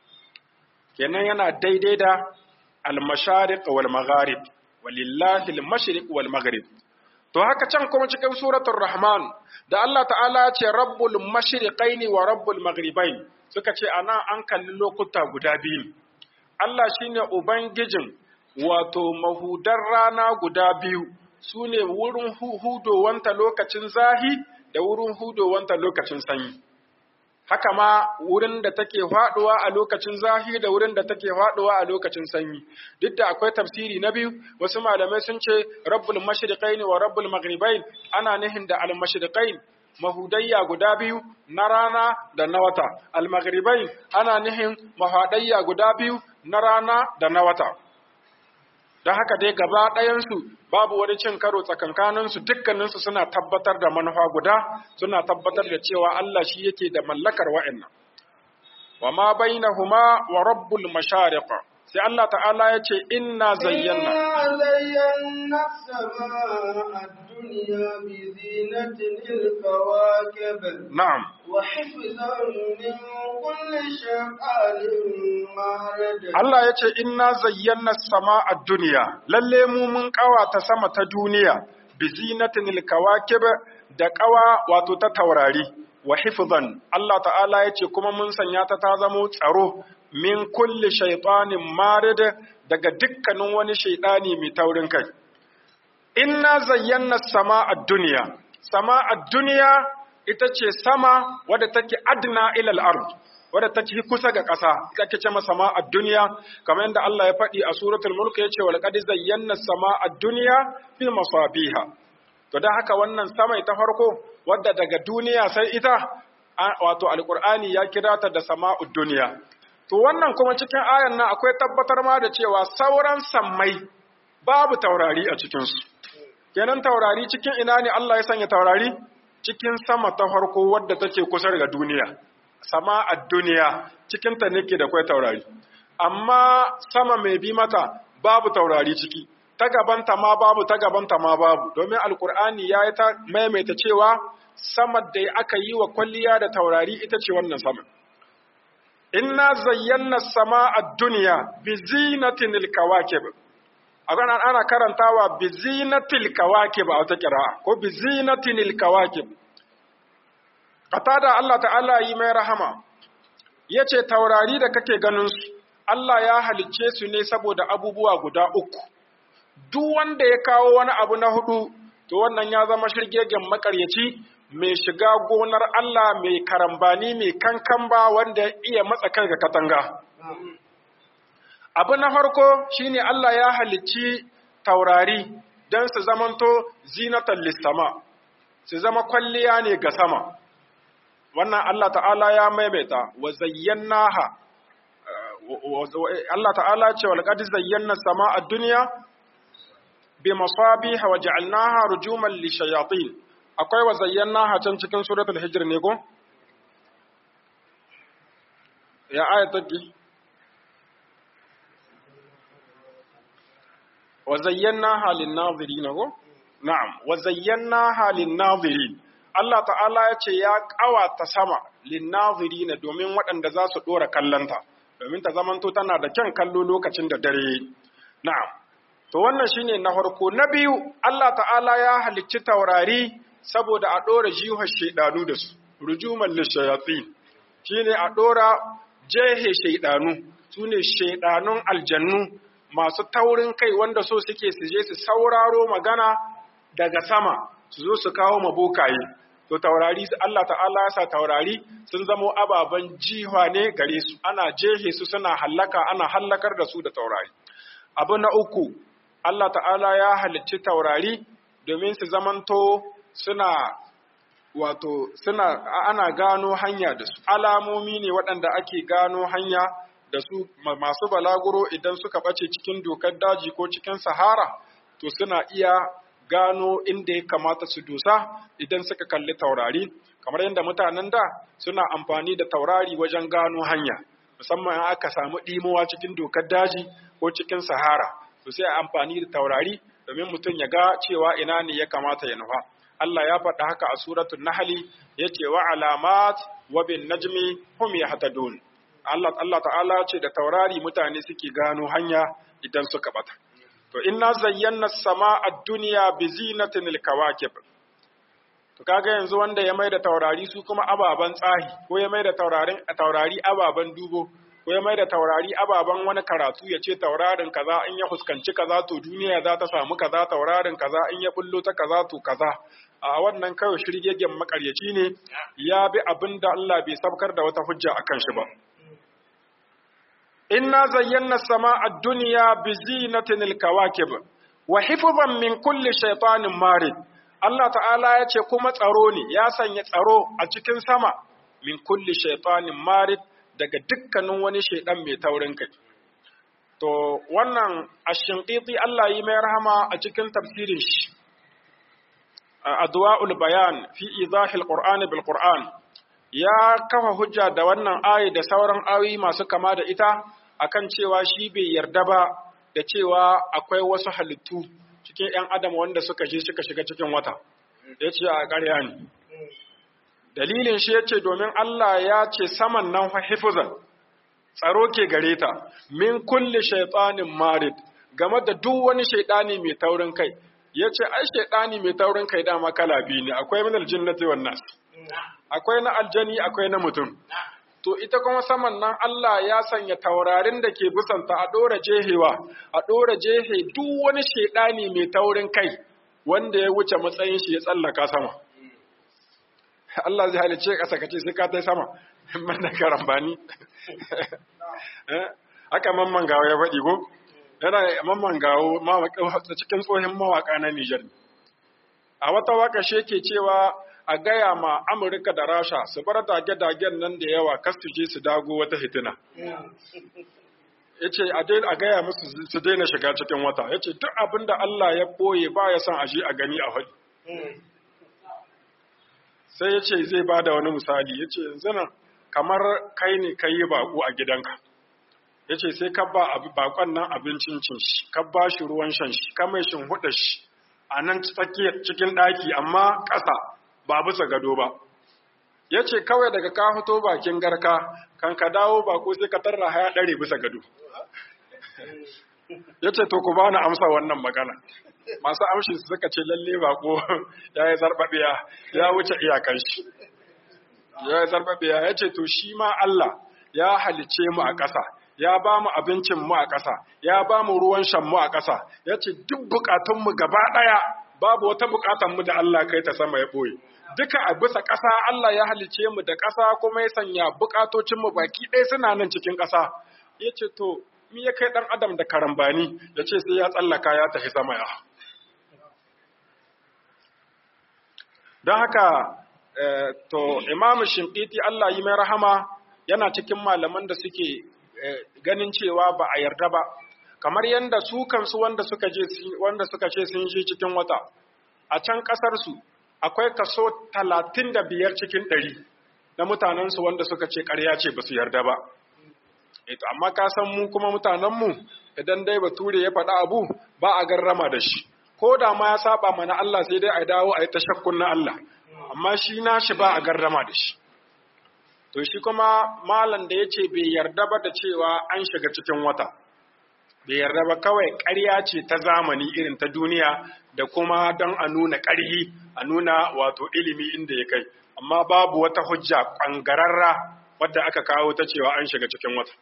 kenan yana daidai da al-mashariq wal magharib walillahi al-mashriq wal maghrib to haka can kuma cikin suratul rahman da Allah ta'ala ce rabbul mashriqaini wa rabbul maghribain suka ce ana an kalli lokuta guda biyu Allah shine ubangijin wato mahudar rana guda biyu sune wurin hudowanta lokacin zahi da wurin hudowanta lokacin sanyi haka ma wurin da take faduwa a lokacin zahi da wurin da take faduwa a lokacin sanyi duk da akwai tafsiri na biyu wasu malamai sun ce rabbul mashriqain wa rabbul maghribain ana nihin da al mashriqain mahudayya guda biyu na rana da na wata al maghribain ana nihin mahadayya guda biyu na rana da na wata don haka dai gaba ɗayansu babu wani cin karo tsakankaninsu dukkaninsu suna tabbatar da manufa guda suna tabbatar da cewa Allah shi yake da mallakar wa'annan wa ma bainahuma wa rabbul mashariq sai Allah ta'ala ya ce inna zayyana إنا زينا السماء الدنيا بزينة الكواكب na'am وحفظا من كل شيطان مارد Allah ya ce inna zayyana sama a duniya lalle mu mun kawata sama ta duniya bi zinatin kawakib da kawa wato ta taurari wa hifzan Allah ta'ala ya ce kuma mun sanya ta ta zamo tsaro min kulli shaytanin marid daga dukkanin wani shaytani mai taurin kai inna zayyana sama a duniya sama a duniya ita ce sama wadda take adna ilal ard wadda take kusa ga ƙasa ita ake ce masa sama a duniya kamar yadda Allah ya faɗi a suratul mulk ya ce walqad zayyana sama a duniya fi masabiha to dan haka wannan sama ta farko wadda daga duniya sai ita a- wato alqur'ani ya kira ta da sama'ud duniya to wannan kuma cikin ayan nan akwai tabbatar ma da cewa sauran sammai babu taurari a cikin su kenan taurari cikin ina ne Allah ya sanya taurari cikin sama ta farko wadda take kusa ga duniya sama a duniya cikin ta nake da kwai taurari amma sama mai bi mata babu taurari ciki ta gabanta ma babu ta gabanta ma babu domin alkur'ani ya yi ta maimaita cewa sama da aka yi wa kwalliya da taurari ita ce wannan sama inna zayyana sama a duniya bi zinatin kawakib ana ana karantawa bi zinatil kawakib a wata kira'a ko bi zinatil kawakib qatada Allah ta'ala yi mai rahama yace taurari da kake ganin su Allah ya halicce su ne saboda abubuwa guda uku duk wanda ya kawo wani abu na hudu to wannan ya zama shirgegen makaryaci mai shiga gonar Allah mai karambani mai kankamba wanda ya iya matsa kai ga katanga abu na farko shine Allah ya halicci taurari don su zamanto zinatan lissama su zama kwalliya ne ga sama wannan Allah ta'ala ya maimaita wa zayyanaha Allah ta'ala ce wa laqad zayyana sama a duniya bi masabiha wa ja'alnaha rujuman lishayatin akwai wa zayyanaha can cikin suratul hijr ne ko ya ayat take wa zayyana halin nazirin ko na'am wa zayyana halin nazirin Allah ta'ala ya ce ya ƙawata sama lin nazirin domin waɗanda za su ɗora kallonta domin ta zamanto tana da kyan kallo lokacin da dare na'am to wannan shine na farko na biyu Allah ta'ala ya halicci taurari saboda a ɗora jihar shaidanu da su rujuman lishayatin shine a ɗora jehe shaidanu su ne shaidanun aljannu masu taurin kai wanda so suke su je su sauraro magana daga sama su zo su kawo mabokaye to taurari Allah ta'ala ya sa taurari sun zamo ababen jiha ne gare su ana jehe su suna hallaka ana hallakar da su da taurari abu na uku Allah ta'ala ya halicci taurari domin su zamanto suna wato suna ana gano hanya da su alamomi ne waɗanda ake gano hanya da su masu balaguro idan suka ɓace cikin dokar daji ko cikin sahara to suna iya gano inda ya kamata su dosa idan suka kalli taurari kamar yadda mutanen da suna amfani da taurari wajen gano hanya musamman in aka samu ɗimowa cikin dokar daji ko cikin sahara to sai a amfani da taurari domin mutum ya ga cewa ina ne ya kamata ya nufa Allah ya faɗa haka a suratul Nahli yace wa alamat wa bin najmi hum yahtadun Allah Allah ta'ala ce da taurari mutane suke gano hanya idan suka bata to inna zayyana as-samaa ad-dunya bi zinatin al-kawakib to kaga yanzu wanda ya maida taurari su kuma ababan tsahi ko ya maida taurarin taurari ababan dubo ko ya maida taurari ababan wani karatu ya ce taurarin kaza in ya fuskanci kaza to duniya za ta samu kaza taurarin kaza in ya bullo ta kaza to kaza a wannan kawai shirgegen makaryaci ne ya bi abin da Allah bai sabkar da wata hujja akan shi ba inna zayyana sama ad-dunya bi zinatin al-kawakib wa hifzan min kulli shaytanin marid Allah ta'ala ya ce kuma tsaro ne ya sanya tsaro a cikin sama min kulli shaytanin marid daga dukkanin wani shaidan mai taurin kai to wannan ashinqiti Allah yi mai rahama a cikin tafsirin shi adwa'ul bayan fi izahil qur'ani bil qur'an ya kafa hujja da wannan ayi da sauran ayoyi masu kama da ita akan cewa shi bai yarda ba da cewa akwai wasu halittu cikin ‘yan adam wanda suka je suka shiga cikin wata ya ce a ƙarya ne dalilin shi ya ce domin Allah ya ce saman nan hifuzan tsaro ke gare ta min kulli shaitanin marid game da duk wani shaitani mai taurin kai ya ce ai shaitani mai taurin kai dama kala biyu ne akwai min aljinnati wan nas akwai na aljani akwai na mutum to ita kuma saman nan Allah ya sanya taurarin da ke busanta a ɗora jehewa a ɗora jehe duk wani shaidani mai taurin kai wanda ya wuce matsayin shi ya tsallaka sama Allah zai halice ƙasa kace sai ka tai sama man da karambani haka mamman gawo ya faɗi ko yana mamman gawo cikin tsohin mawaka na Nijar a wata waka shi yake cewa a gaya ma Amurka da Rasha su bar dage-dagen nan da yawa kas su je su dago wata hitina. Ya ce a gaya musu su daina shiga cikin wata, ya ce duk abin da Allah ya ɓoye ba ya son a je a gani a haɗi. Sai ya ce zai ba da wani misali, ya ce yanzu nan kamar kai ne ka yi baƙo a gidanka. Ya ce sai ka ba baƙon nan abincin cin shi, ka ba shi ruwan shan shi, ka mai shin huɗa shi a nan tsakiyar cikin ɗaki amma ƙasa ba bisa gado ba. Ya ce kawai daga ka fito bakin garka, kan ka dawo bako sai ka tarra haya ɗare bisa gado. Ya ce to ku bani amsa wannan magana. Masu amshi su suka ce lalle bako ya yi zarɓaɓiya ya wuce iyakan shi. Ya yi zarɓaɓiya ya ce to shi ma Allah ya halice mu a ƙasa. Ya ba mu abincin mu a ƙasa, ya ba mu ruwan shan mu a ƙasa, ya ce duk buƙatunmu gaba ɗaya babu wata buƙatanmu da Allah kai ta sama ya ɓoye. duka a bisa ƙasa Allah ya halice mu da ƙasa kuma ya sanya buƙatocinmu baki ɗaya suna nan cikin ƙasa. Ya ce, To, mi ya kai ɗan adam da karambani ya ce sai ya tsallaka ya tafi sama ya. Don haka, to, imamu Shinkiti Allah yi mai rahama yana cikin malaman da suke ganin cewa ba a yarda ba, kamar yadda su kansu wanda suka ce sun je cikin wata, a can ƙasarsu akwai kaso talatin da biyar cikin ɗari na mutanensu wanda suka ce ƙarya ce ba su yarda ba. Eto, amma ka san mu kuma mutanenmu idan dai bature ya faɗa abu ba a garrama da shi ko da ma ya saba mana Allah sai dai a dawo a yi tashakkun na Allah amma shi na shi ba a garrama da shi to shi kuma malam da ya ce bai yarda ba da cewa an shiga cikin wata bai yarda ba kawai ƙarya ce ta zamani irin ta duniya da kuma don a nuna ƙarhi a nuna wato ilimi inda ya kai amma babu wata hujja ƙwangararra wadda aka kawo ta cewa an shiga cikin wata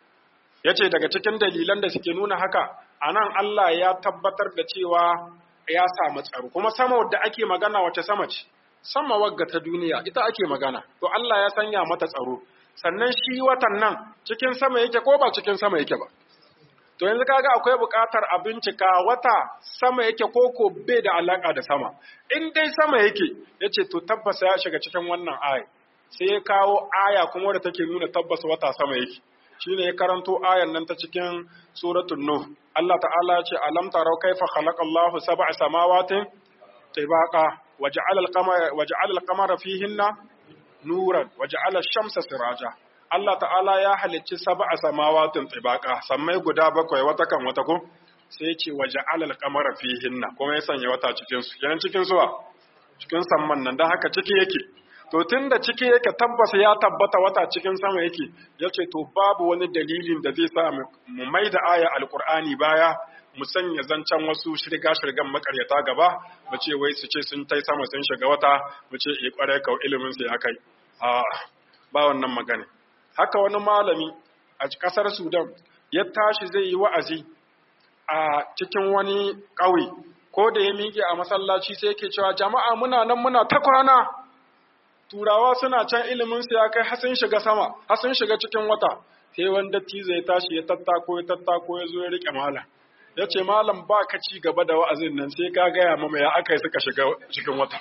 ya ce daga cikin dalilan da suke nuna haka a nan Allah ya tabbatar da cewa ya samu tsaro kuma sama wadda ake magana wace sama ce sama wagga ta duniya ita ake magana to Allah ya sanya mata tsaro sannan shi watan nan cikin sama yake ko ba cikin sama yake ba to yanzu kaga akwai buƙatar a bincika wata sama yake koko bai da alaka da sama in dai sama yake yace to tabbas ya shiga cikin wannan aya sai ya kawo aya kuma wadda take nuna tabbas wata sama yake shine ya karanto ayan nan ta cikin suratul nuh Allah ta'ala ya ce alam tarau kaifa khalaqallahu sab'a samawatin tibaqa waja'ala al-qamara waja'ala al-qamara fihinna nuran waja'ala ash-shamsa siraja Allah ta'ala ya halicci sab'a samawatin tibaqa sammai guda bakwai wata kan wata ko sai ce waja'ala al-qamara fihinna kuma ya sanya wata cikin su yana cikin suwa cikin samman nan dan haka ciki yake to tun da ciki yake tabbas ya tabbata wata cikin sama yake ya ce to babu wani dalilin da zai sa mu mai da aya alkur'ani baya mu sanya zancen wasu shirga-shirgan makaryata gaba mu ce wai su ce sun tai sama sun shiga wata mu ce e kwarai kau ilimin su ya kai a ba wannan magana haka wani malami a kasar sudan ya tashi zai yi wa'azi a cikin wani ƙauye ko da ya miƙe a masallaci sai yake cewa jama'a muna nan muna ta kwana turawa suna can ilimin su ya kai har sun shiga sama har sun shiga cikin wata sai wanda tizo ya tashi ya tattako ya tattako ya zo ya rike malam ya ce malam ba ka ci gaba da wa'azin nan sai ka gaya mama ya aka yi suka shiga cikin wata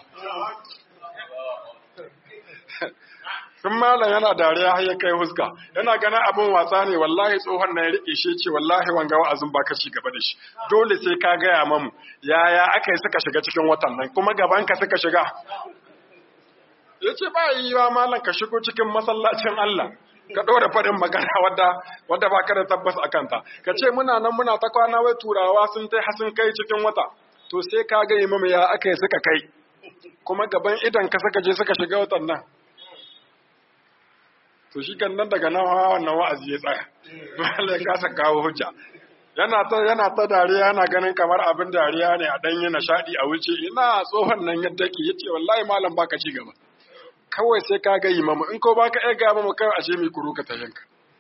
sun malam yana dariya har ya kai huska yana ganin abin wasa ne wallahi tsohon na ya rike shi ce wallahi wanga wa'azin ba ka ci gaba da shi dole sai ka gaya mamu yaya aka yi suka shiga cikin watan nan kuma gaban ka suka shiga ya ce ba yi wa malam ka shigo cikin masallacin Allah ka ɗora faɗin magana wadda wadda ba ka da tabbas a kanta ka ce muna nan muna ta kwana wai turawa sun tai sun kai cikin wata to sai ka ga imamu ya aka yi suka kai kuma gaban idan ka suka je suka shiga watan nan to shi kan nan daga nan wannan wa'azi ya tsaya malai ka sa kawo hujja yana ta yana ta dariya yana ganin kamar abin dariya ne a dan yana shadi a wuce ina tsohon nan yadda ke yace wallahi malam baka ci gaba kawai sai ka ga imamu in ko baka iya ga mu kai ashe mai kuru ka tashinka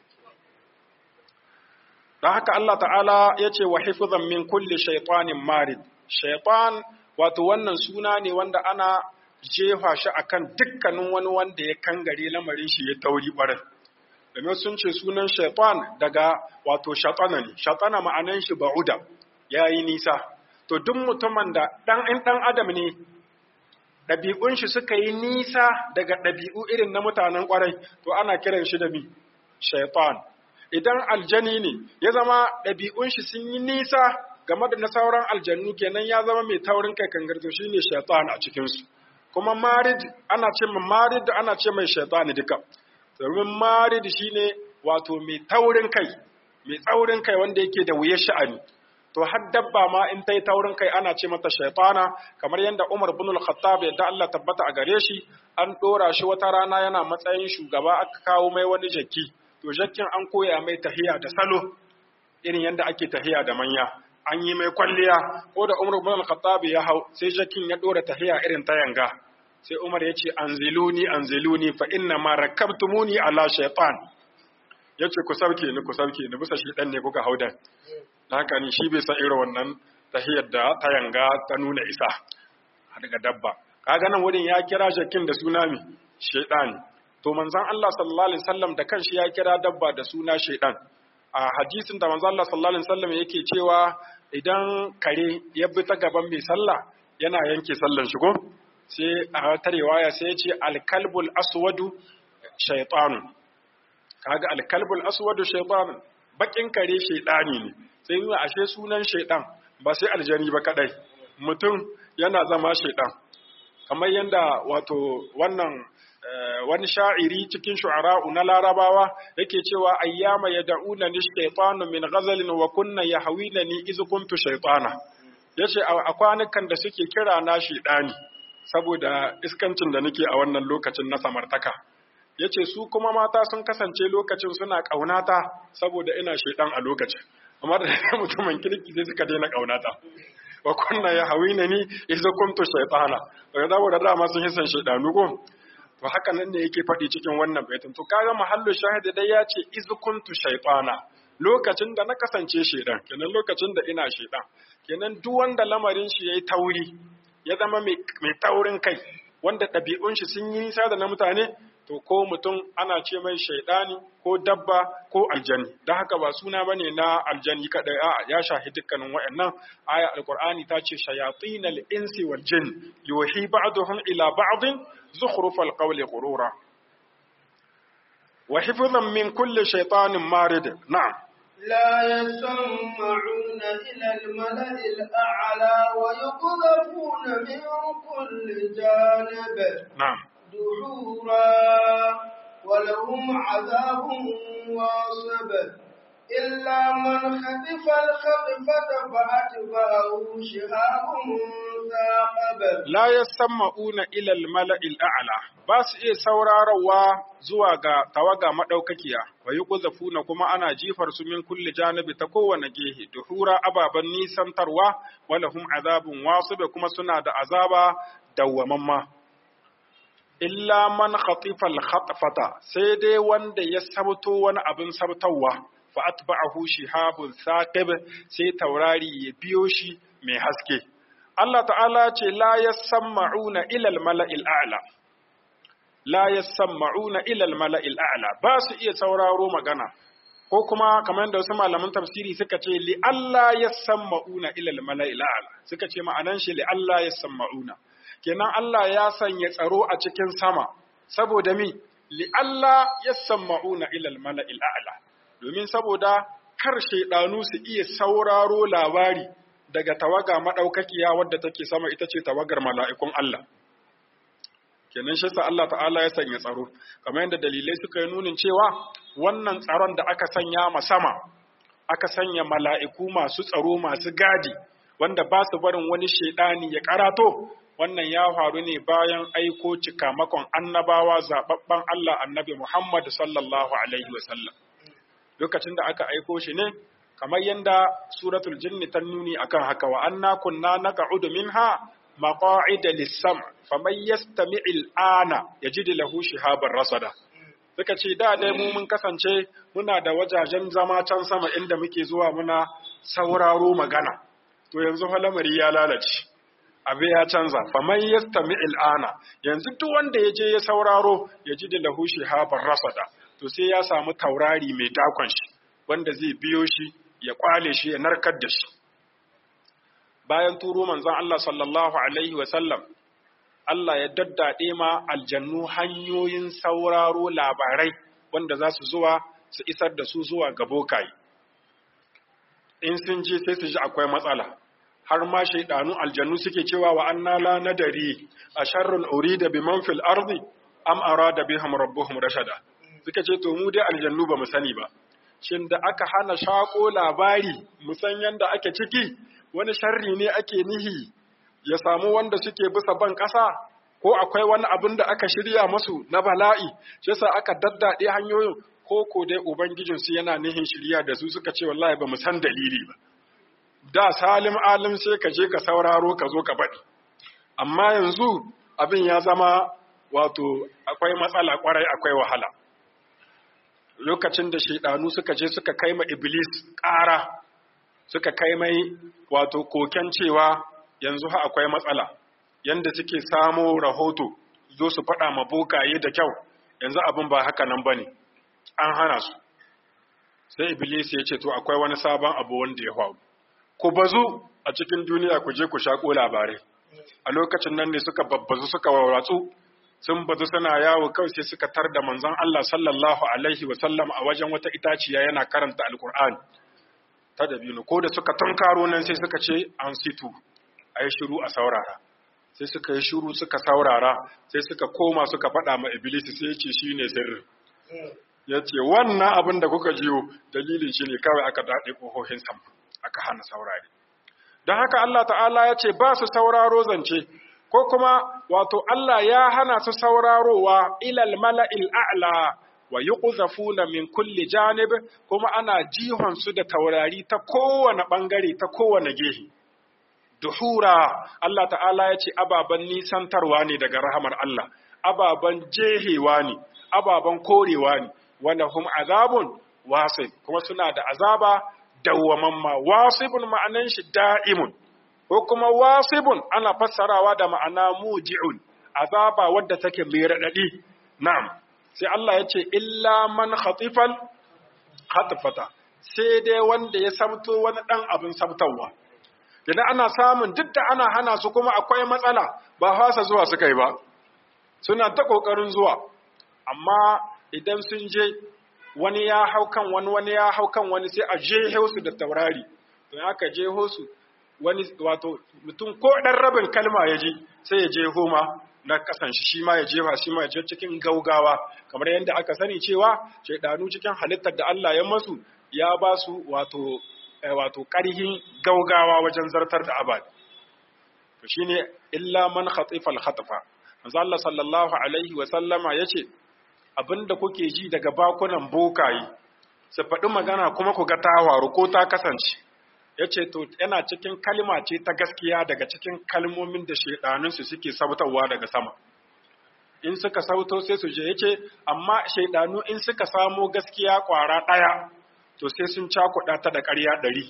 dan haka Allah ta'ala yace wa hifzan min kulli shaytanin marid shaytan wato wannan suna ne wanda ana jefa shi akan dukkanin wani wanda ya kangare lamarin shi ya tauri barin domin sun ce sunan shaytan daga wato shatana ne shatana ma'anan shi ba'uda yayi nisa to duk mutumin da dan in dan adam ne ɗabi'un shi suka yi nisa daga ɗabi'u irin na mutanen ƙwarai, to ana kiran shi da mi, shaitan. Idan aljani ne, ya zama ɗabi'un shi sun yi nisa game da na sauran aljannu kenan ya zama mai taurin kai kangarto shi ne shaitan a cikinsu. Kuma marid ana ce mai marid ana ce mai shaitan duka. Domin marid shi ne wato mai taurin kai, mai tsaurin kai wanda yake da wuyar sha'ani. to har dabba ma in ta yi taurin kai ana ce mata shaitana kamar yadda Umar bin al-Khattab yadda Allah tabbata a gare shi an dora shi wata rana yana matsayin shugaba aka kawo mai wani jakki to jakkin an koya mai tahiya da salo irin yadda ake tahiya da manya an yi mai kwalliya ko da Umar bin al-Khattab ya hau sai jakkin ya dora tahiya irin ta yanga sai Umar ya ce anziluni anziluni fa inna ma rakabtumuni ala shaytan yace ku sauke ni ku sauke ni bisa shi dan ne kuka haudan haka ni shi bai san irin wannan tahiyar da ta yanga ta nuna isa daga dabba kaga nan wurin ya kira shakin da suna mi shaytan to manzon Allah sallallahu alaihi wasallam da kanshi ya kira dabba da suna shaytan a hadisin da manzon Allah sallallahu alaihi wasallam yake cewa idan kare ya bi ta gaban mai sallah yana yanke sallan shi ko sai a wata riwaya sai ya ce alkalbul aswadu shaytanu kaga alkalbul aswadu shaytanu bakin kare shaytani ne sai yi ashe sunan shaidan ba sai aljani ba kadai mutum yana zama shaidan kamar yanda wato wannan wani sha'iri cikin shu'ara'u na larabawa yake cewa ayyama yad'una ni shaytanu min ghazalin wa kunna yahwinani iz kuntu shaytana yace a kwanukan da suke kira na shedani saboda iskancin da nake a wannan lokacin na samartaka yace su kuma mata sun kasance lokacin suna kaunata saboda ina shedan a lokacin amma da mutumin kirki sai suka daina kaunata wa kunna yahwinani iz kuntu shaytana daga da dama sun hisan shedanu ko to haka nan ne yake faɗi cikin wannan baitin to kaga mahallu shahidi dai ya ce iz kuntu shaytana lokacin da na kasance shedan kenan lokacin da ina shedan kenan duk wanda lamarin shi yayi tauri ya zama mai taurin kai wanda ɗabi'un shi sun yi nisa da na mutane to ko mutum ana ce mai shaidani ko dabba ko aljani don haka ba suna bane na aljani kadai a ya shahi dukkanin wayannan aya alqur'ani ta ce shayatinal insi wal jin yuhi ba'duhum ila ba'din zukhrufal qawli ghurura wa hifdhan min kulli shaytanin marid na'am لا يسمعون إلى الملأ الأعلى ويقذفون من كل جانب نعم دحورا ولهم عذاب واصب إلا من خطف الخطفة فأتبعه شهاب ثاقب la yasma'una ila al-mala'il a'la ba su iya saurarawa zuwa ga tawaga madaukakiya wa yuqzafuna kuma ana jifar su min kulli janibi ta kowane gehe duhura ababan nisantarwa walahum azabun wasib kuma suna da azaba dawwamamma illa man khatifa al-khatfata sai dai wanda ya sabto wani abin sabtawa fa atba'ahu shihabun saqib sai taurari ya biyo shi mai haske Allah ta'ala ce la yasma'una ila al-mala'il a'la la yasma'una ila al-mala'il a'la ba su iya sauraro magana ko kuma kamar yadda wasu malaman tafsiri suka ce li Allah yasma'una ila al-mala'il a'la suka ce ma'anan shi li Allah yasma'una kenan Allah ya sanya tsaro a cikin sama saboda mi li Allah yasma'una ila al-mala'il a'la domin saboda kar shaidanu su iya sauraro labari daga tawaga madaukakiya wadda take sama ita ce tawagar mala'ikun Allah kenan shi sa Allah ta'ala ya sanya tsaro kamar yadda dalilai suka yi nunin cewa wannan tsaron da aka sanya ma sama aka sanya mala'iku masu tsaro masu gadi wanda ba su barin wani shaidani ya karato wannan ya faru ne bayan aiko cikamakon annabawa zababban Allah annabi Muhammad sallallahu alaihi wasallam lokacin da aka aiko shi ne kamar yadda suratul jinni ta nuni akan haka wa anna kunna naq'udu minha maqa'ida lis-sam faman yastami' al-ana yajid lahu shihaban rasada suka ce da dai mu mun kasance muna da wajajen zama can sama inda muke zuwa muna sauraro magana to yanzu fa lamari ya lalace abe ya canza faman yastami' al-ana yanzu duk wanda ya je ya sauraro yajid lahu shihaban rasada to sai ya samu taurari mai dakon shi wanda zai biyo shi ya kwale shi ya narkar da shi bayan turo manzon Allah sallallahu alaihi wasallam Allah ya daddade ma aljannu hanyoyin sauraro labarai wanda za su zuwa su isar da su zuwa ga bokaye in sun je sai su ji akwai matsala har ma shaidanu aljannu suke cewa wa anna la nadari a sharrun urida biman fil ardi am arada bihim rabbuhum rashada suka ce to mu dai aljannu ba mu sani ba shin da aka hana shako labari musan yanda ake ciki wani sharri ne ake nihi ya samu wanda suke bisa ban ƙasa ko akwai wani abin da aka shirya musu na bala'i shi yasa aka daddade hanyoyin ko ko dai ubangijin su yana nihin shirya da su suka ce wallahi ba mu san dalili ba da salim alim sai ka je ka sauraro ka zo ka baɗi amma yanzu abin ya zama wato akwai matsala kwarai akwai wahala lokacin da shaidanu suka je suka kai ma iblis ƙara suka kai mai wato koken cewa yanzu ha akwai matsala yanda suke samo rahoto zo su faɗa ma bokaye da kyau yanzu abin ba haka nan bane an hana su sai iblis ya ce to akwai wani sabon abu wanda ya faru ku bazu a cikin duniya ku je ku shaƙo labarai a lokacin nan ne suka babbazu suka warwatsu sun bazu suna yawo kawai sai suka tar da manzon Allah sallallahu alaihi wa sallam a wajen wata itaciya yana karanta alkur'ani ta dabino ko da suka tunkaro nan sai suka ce an situ ayi shiru a saurara sai suka yi shuru suka saurara sai suka koma suka faɗa ma iblis sai ya ce shine sirri ya ce wannan abin da kuka jiyo dalilin shi ne kawai aka daɗe ƙohohin sam aka hana saurari don haka Allah ta'ala ya ce ba su sauraro zance ko kuma wato Allah ya hana su saurarowa ilal mala'il a'la wa yuqzafuna min kulli janib kuma ana jihon su da taurari ta kowane bangare ta kowane gehe duhura Allah ta'ala ya ce ababan nisantarwa ne daga rahamar Allah ababan jehewa ne ababan korewa ne wanda hum azabun wasib kuma suna da azaba dawwamamma wasibun ma'anan shi da'imun ko kuma wasibun ana fassarawa da ma'ana muji'un azaba wadda take mai radadi na'am sai Allah ya ce illa man khatifal khatfata sai dai wanda ya samto wani dan abin sabtawa idan ana samun duk da ana hana su kuma akwai matsala ba fasa zuwa suka yi ba suna ta kokarin zuwa amma idan sun je wani ya hau kan wani wani ya hau kan wani sai a jeho su da taurari to aka jeho su wani wato mutum ko dan rabin kalma ya ji sai ya jeho ma na kasan shi shi ma ya jefa shi ma ya je cikin gaugawa kamar yadda aka sani cewa shaidanu cikin halittar da Allah ya masu ya ba su wato wato ƙarhin gaugawa wajen zartar da abad to shine illa man khatifa al-khatfa manzo Allah sallallahu alaihi wa sallama yace abinda kuke ji daga bakunan bokaye su faɗi magana kuma ku ga tawaru ko ta kasance yace to yana cikin kalma ce ta gaskiya daga cikin kalmomin da shaidanun su suke sautawa daga sama in suka sauto sai su je yace amma shaidanu in suka samo gaskiya kwara ɗaya to sai sun cakuɗa ta da ƙarya ɗari.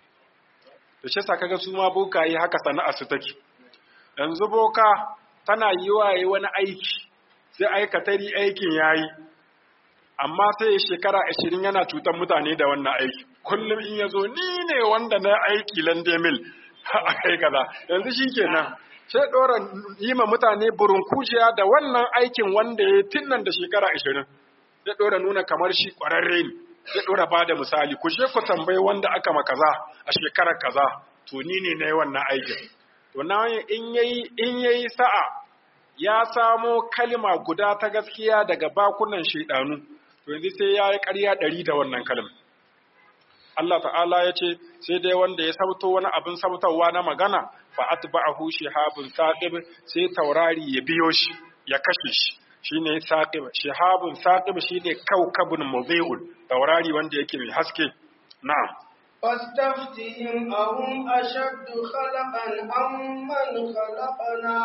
To shi sa kaga su ma boka yi haka sana'a su take. Yanzu boka tana yi wa yi wani aiki, sai aikatari aikin ya yi, amma sai ya shekara ashirin yana cutar mutane da wannan aiki. Kullum in ya zo, ni ne wanda na aiki lande mil a kai kaza. Yanzu shi kenan. Sai ɗora yi ma mutane burin kujiya da wannan aikin wanda ya tun nan da shekara ashirin. Sai ɗora nuna kamar shi ƙwararre ne. zai ɗora ba da misali ku je ku tambayi wanda aka ma kaza a shekarar kaza to ni ne na yi wannan aikin to na in yayi in yayi sa'a ya samo kalma guda ta gaskiya daga bakunan shaidanu to yanzu sai ya yi ƙarya ɗari da wannan kalma Allah ta'ala ya ce sai dai wanda ya sauto wani abin sautarwa na magana fa atba'ahu shihabun saqib sai taurari ya biyo shi ya kashe shi shine saqib shihabun saqib shine kaukabun mudhi'un taurari wanda yake mai haske na'am فاستفتهم أهم أشد خلقا أم من خلقنا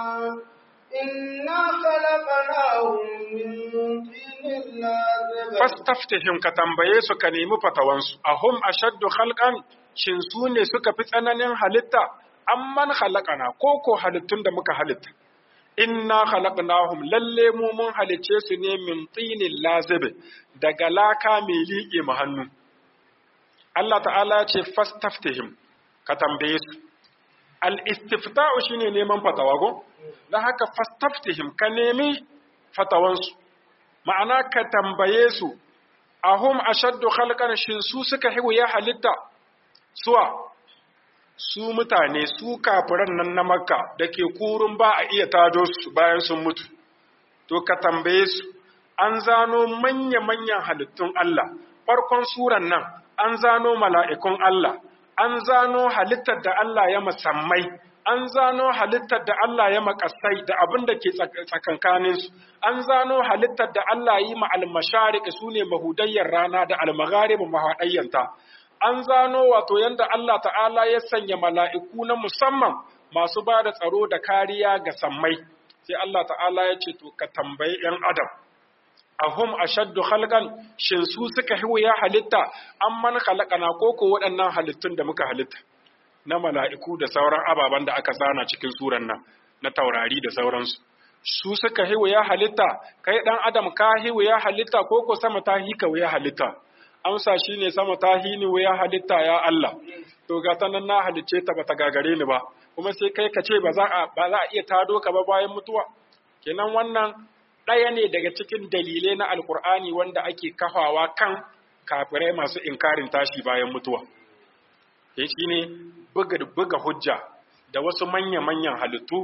إنا خلقناهم من طين لازب fastaftihim ka tambaye su ka nemi fatawansu ahum ashaddu khalqan shin su ne suka fi tsananin halitta amman khalaqana ko ko halittun da muka halitta inna khalaqnahum lalle mu mun halice su ne min tinin lazib daga laka mai liƙe mu hannu Allah ta'ala ya ce fastaftihim ka tambaye su al-istifta'u shine neman fatawa go dan haka fastaftihim ka nemi fatawansu ma'ana ka tambaye su ahum ashaddu khalqan shin su suka hiwu ya halitta suwa su mutane su kafiran nan na makka da ke kurun ba a iya tado su bayan sun mutu to ka tambaye su an zano manya-manyan halittun Allah farkon suran nan an zano mala'ikun Allah an zano halittar da Allah ya musammai an zano halittar da Allah ya makasai da abin da ke tsakankaninsu, an zano halittar da Allah yi ma almasharik su ne mahudayyar rana da almagharib mahaɗayyanta, an zano wato yadda Allah ta'ala ya sanya mala'iku na musamman masu ba da tsaro da kariya ga sammai, sai Allah ta'ala ya ce to ka tambayi ‘yan Adam. Ahum ashaddu khalqan shin su suka ya halitta an man khalaqana ko ko waɗannan halittun da muka halitta na mala'iku da sauran ababen da aka zana cikin suran nan na taurari da sauransu. Su suka ya halitta, kai ɗan Adam ka ya halitta ko ko sama ta hika ya halitta. Amsa shi ne sama ta hini ya halitta ya Allah. To ga ta nan na halicce ta bata gagare ni ba, kuma sai kai ka ce ba za a iya tado ka ba bayan mutuwa. Kenan wannan ɗaya ne daga cikin dalilai na Alƙur'ani wanda ake kafawa kan kafirai masu inkarin tashi bayan mutuwa. ya shi ne buga hujja da wasu manya-manyan halittu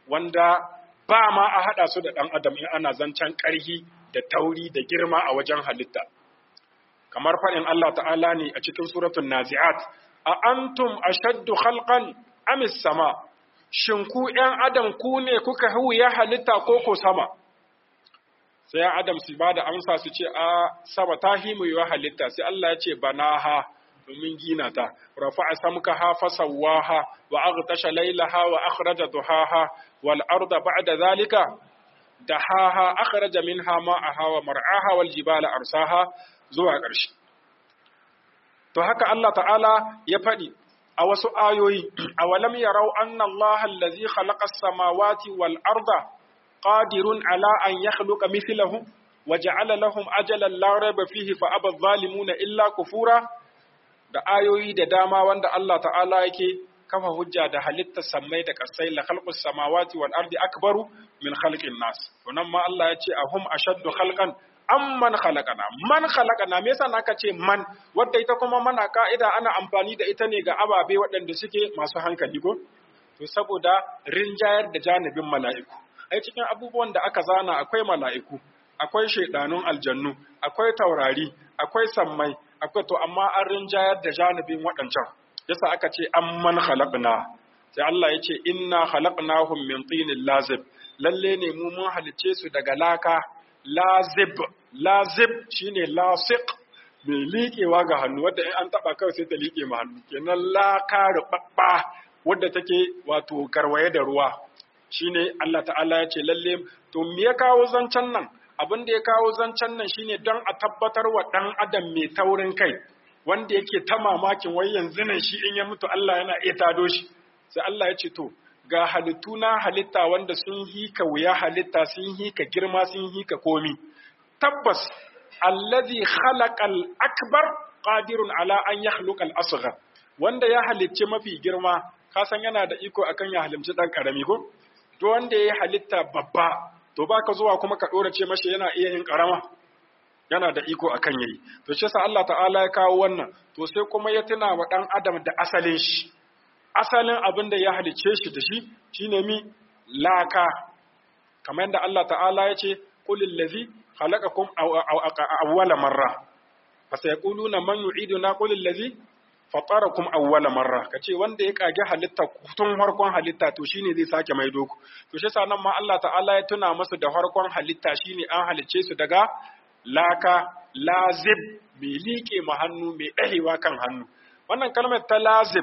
wanda ba ma a haɗa su da ɗan adam in ana zancen ƙarhi da tauri da girma a wajen halitta kamar faɗin Allah ta'ala ne a cikin suratul nazi'at a antum ashaddu khalqan amis sama shin ku ‘yan adam ku ne kuka ya halitta ko ko sama sai ‘yan adam su ba da amsa su ce a sama ta himu yi halitta sai Allah ya ce banaha domin gina ta rafa'a samkaha fasawwaha wa aghtasha laylaha wa akhraja duhaha wal arda ba'da zalika dahaha akhraja minha ma'aha wa mar'aha wal jibala arsaha zuwa ƙarshe to haka Allah ta'ala ya faɗi a wasu ayoyi awalam yarau anna Allah allazi khalaqa as-samawati wal arda qadirun ala an yakhluqa mithlahum waja'ala lahum ajalan la rayba fihi fa aba adh-dhalimuna illa kufura da ayoyi da dama wanda Allah ta'ala yake kafa hujja da halittar sammai da kasai la khalqus samawati wal ardi akbaru min khalqin nas to nan ma Allah ya ce ahum ashaddu khalqan amman khalaqana man khalaqana me yasa naka ce man wanda ita kuma mana ka'ida ana amfani da ita ne ga ababe waɗanda suke masu hankali ko to saboda rinjayar da janibin mala'iku ai cikin abubuwan da aka zana akwai mala'iku akwai shaidanun aljannu akwai taurari akwai sammai akwai to amma an rinjayar da janibin waɗancan yasa aka ce amman khalaqna sai Allah ya ce inna khalaqnahum min tinin lazib lalle ne mu mun halicce su daga laka lazib lazib shine lasiq mai liƙewa ga hannu wadda in an taba kawai sai ta liƙe ma hannu kenan laka rubabba wadda take wato garwaye da ruwa shine Allah ta'ala ya ce lalle to me ya kawo zancen nan abin da ya kawo zancen nan shine don a tabbatar wa ɗan adam mai taurin kai wanda yake ta mamakin wai yanzu nan shi in ya mutu Allah yana iya tado shi sai Allah ya ce to ga halittu na halitta wanda sun hika wuya halitta sun hika girma sun hika komi tabbas allazi khalaqal akbar qadirun ala an yakhluqa al asghar wanda ya halicci mafi girma ka san yana da iko akan ya halimci dan karami ko to wanda ya halitta babba to baka zuwa kuma ka dora ce mashi yana iya yin karama yana da iko akan yayi to shi yasa Allah ta'ala ya kawo wannan to sai kuma ya tuna wa dan adam da asalin shi asalin abin da ya halice shi da shi shine mi laka kamar yadda Allah ta'ala ya ce qul allazi khalaqakum awwala marra fasayaquluna man yu'iduna qul allazi fatarakum awwala marra kace wanda ya kage halitta tun farkon halitta to shine zai sake maido ku to shi yasa nan ma Allah ta'ala ya tuna masu da farkon halitta shine an halice su daga laka lazib mai liƙe ma hannu mai ɗahewa kan hannu wannan kalmar ta lazib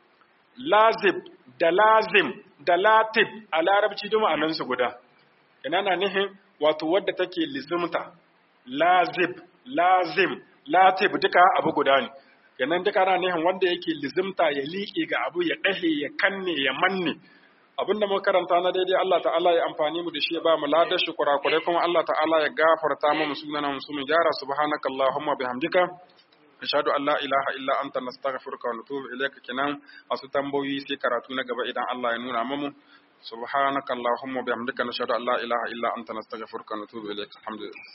lazib da lazim da latib a larabci duma a nan su guda ina na nihin wato wadda take lizimta lazib lazim latib duka abu guda ne yanan duka na nihin wanda yake lizimta ya liƙe ga abu ya ɗahe ya kanne ya manne abin da muka karanta na daidai Allah ta'ala ya amfani mu da shi ya ba mu ladar shi kurakurai kuma Allah ta'ala ya gafarta mu sunana mu mu gyara subhanakallahumma bihamdika ashhadu an la ilaha illa anta nastaghfiruka wa natubu ilayka kenan wasu tambayoyi sai karatu na gaba idan Allah ya nuna mu subhanakallahumma bihamdika nashhadu an la ilaha illa anta nastaghfiruka wa natubu ilayka alhamdulillah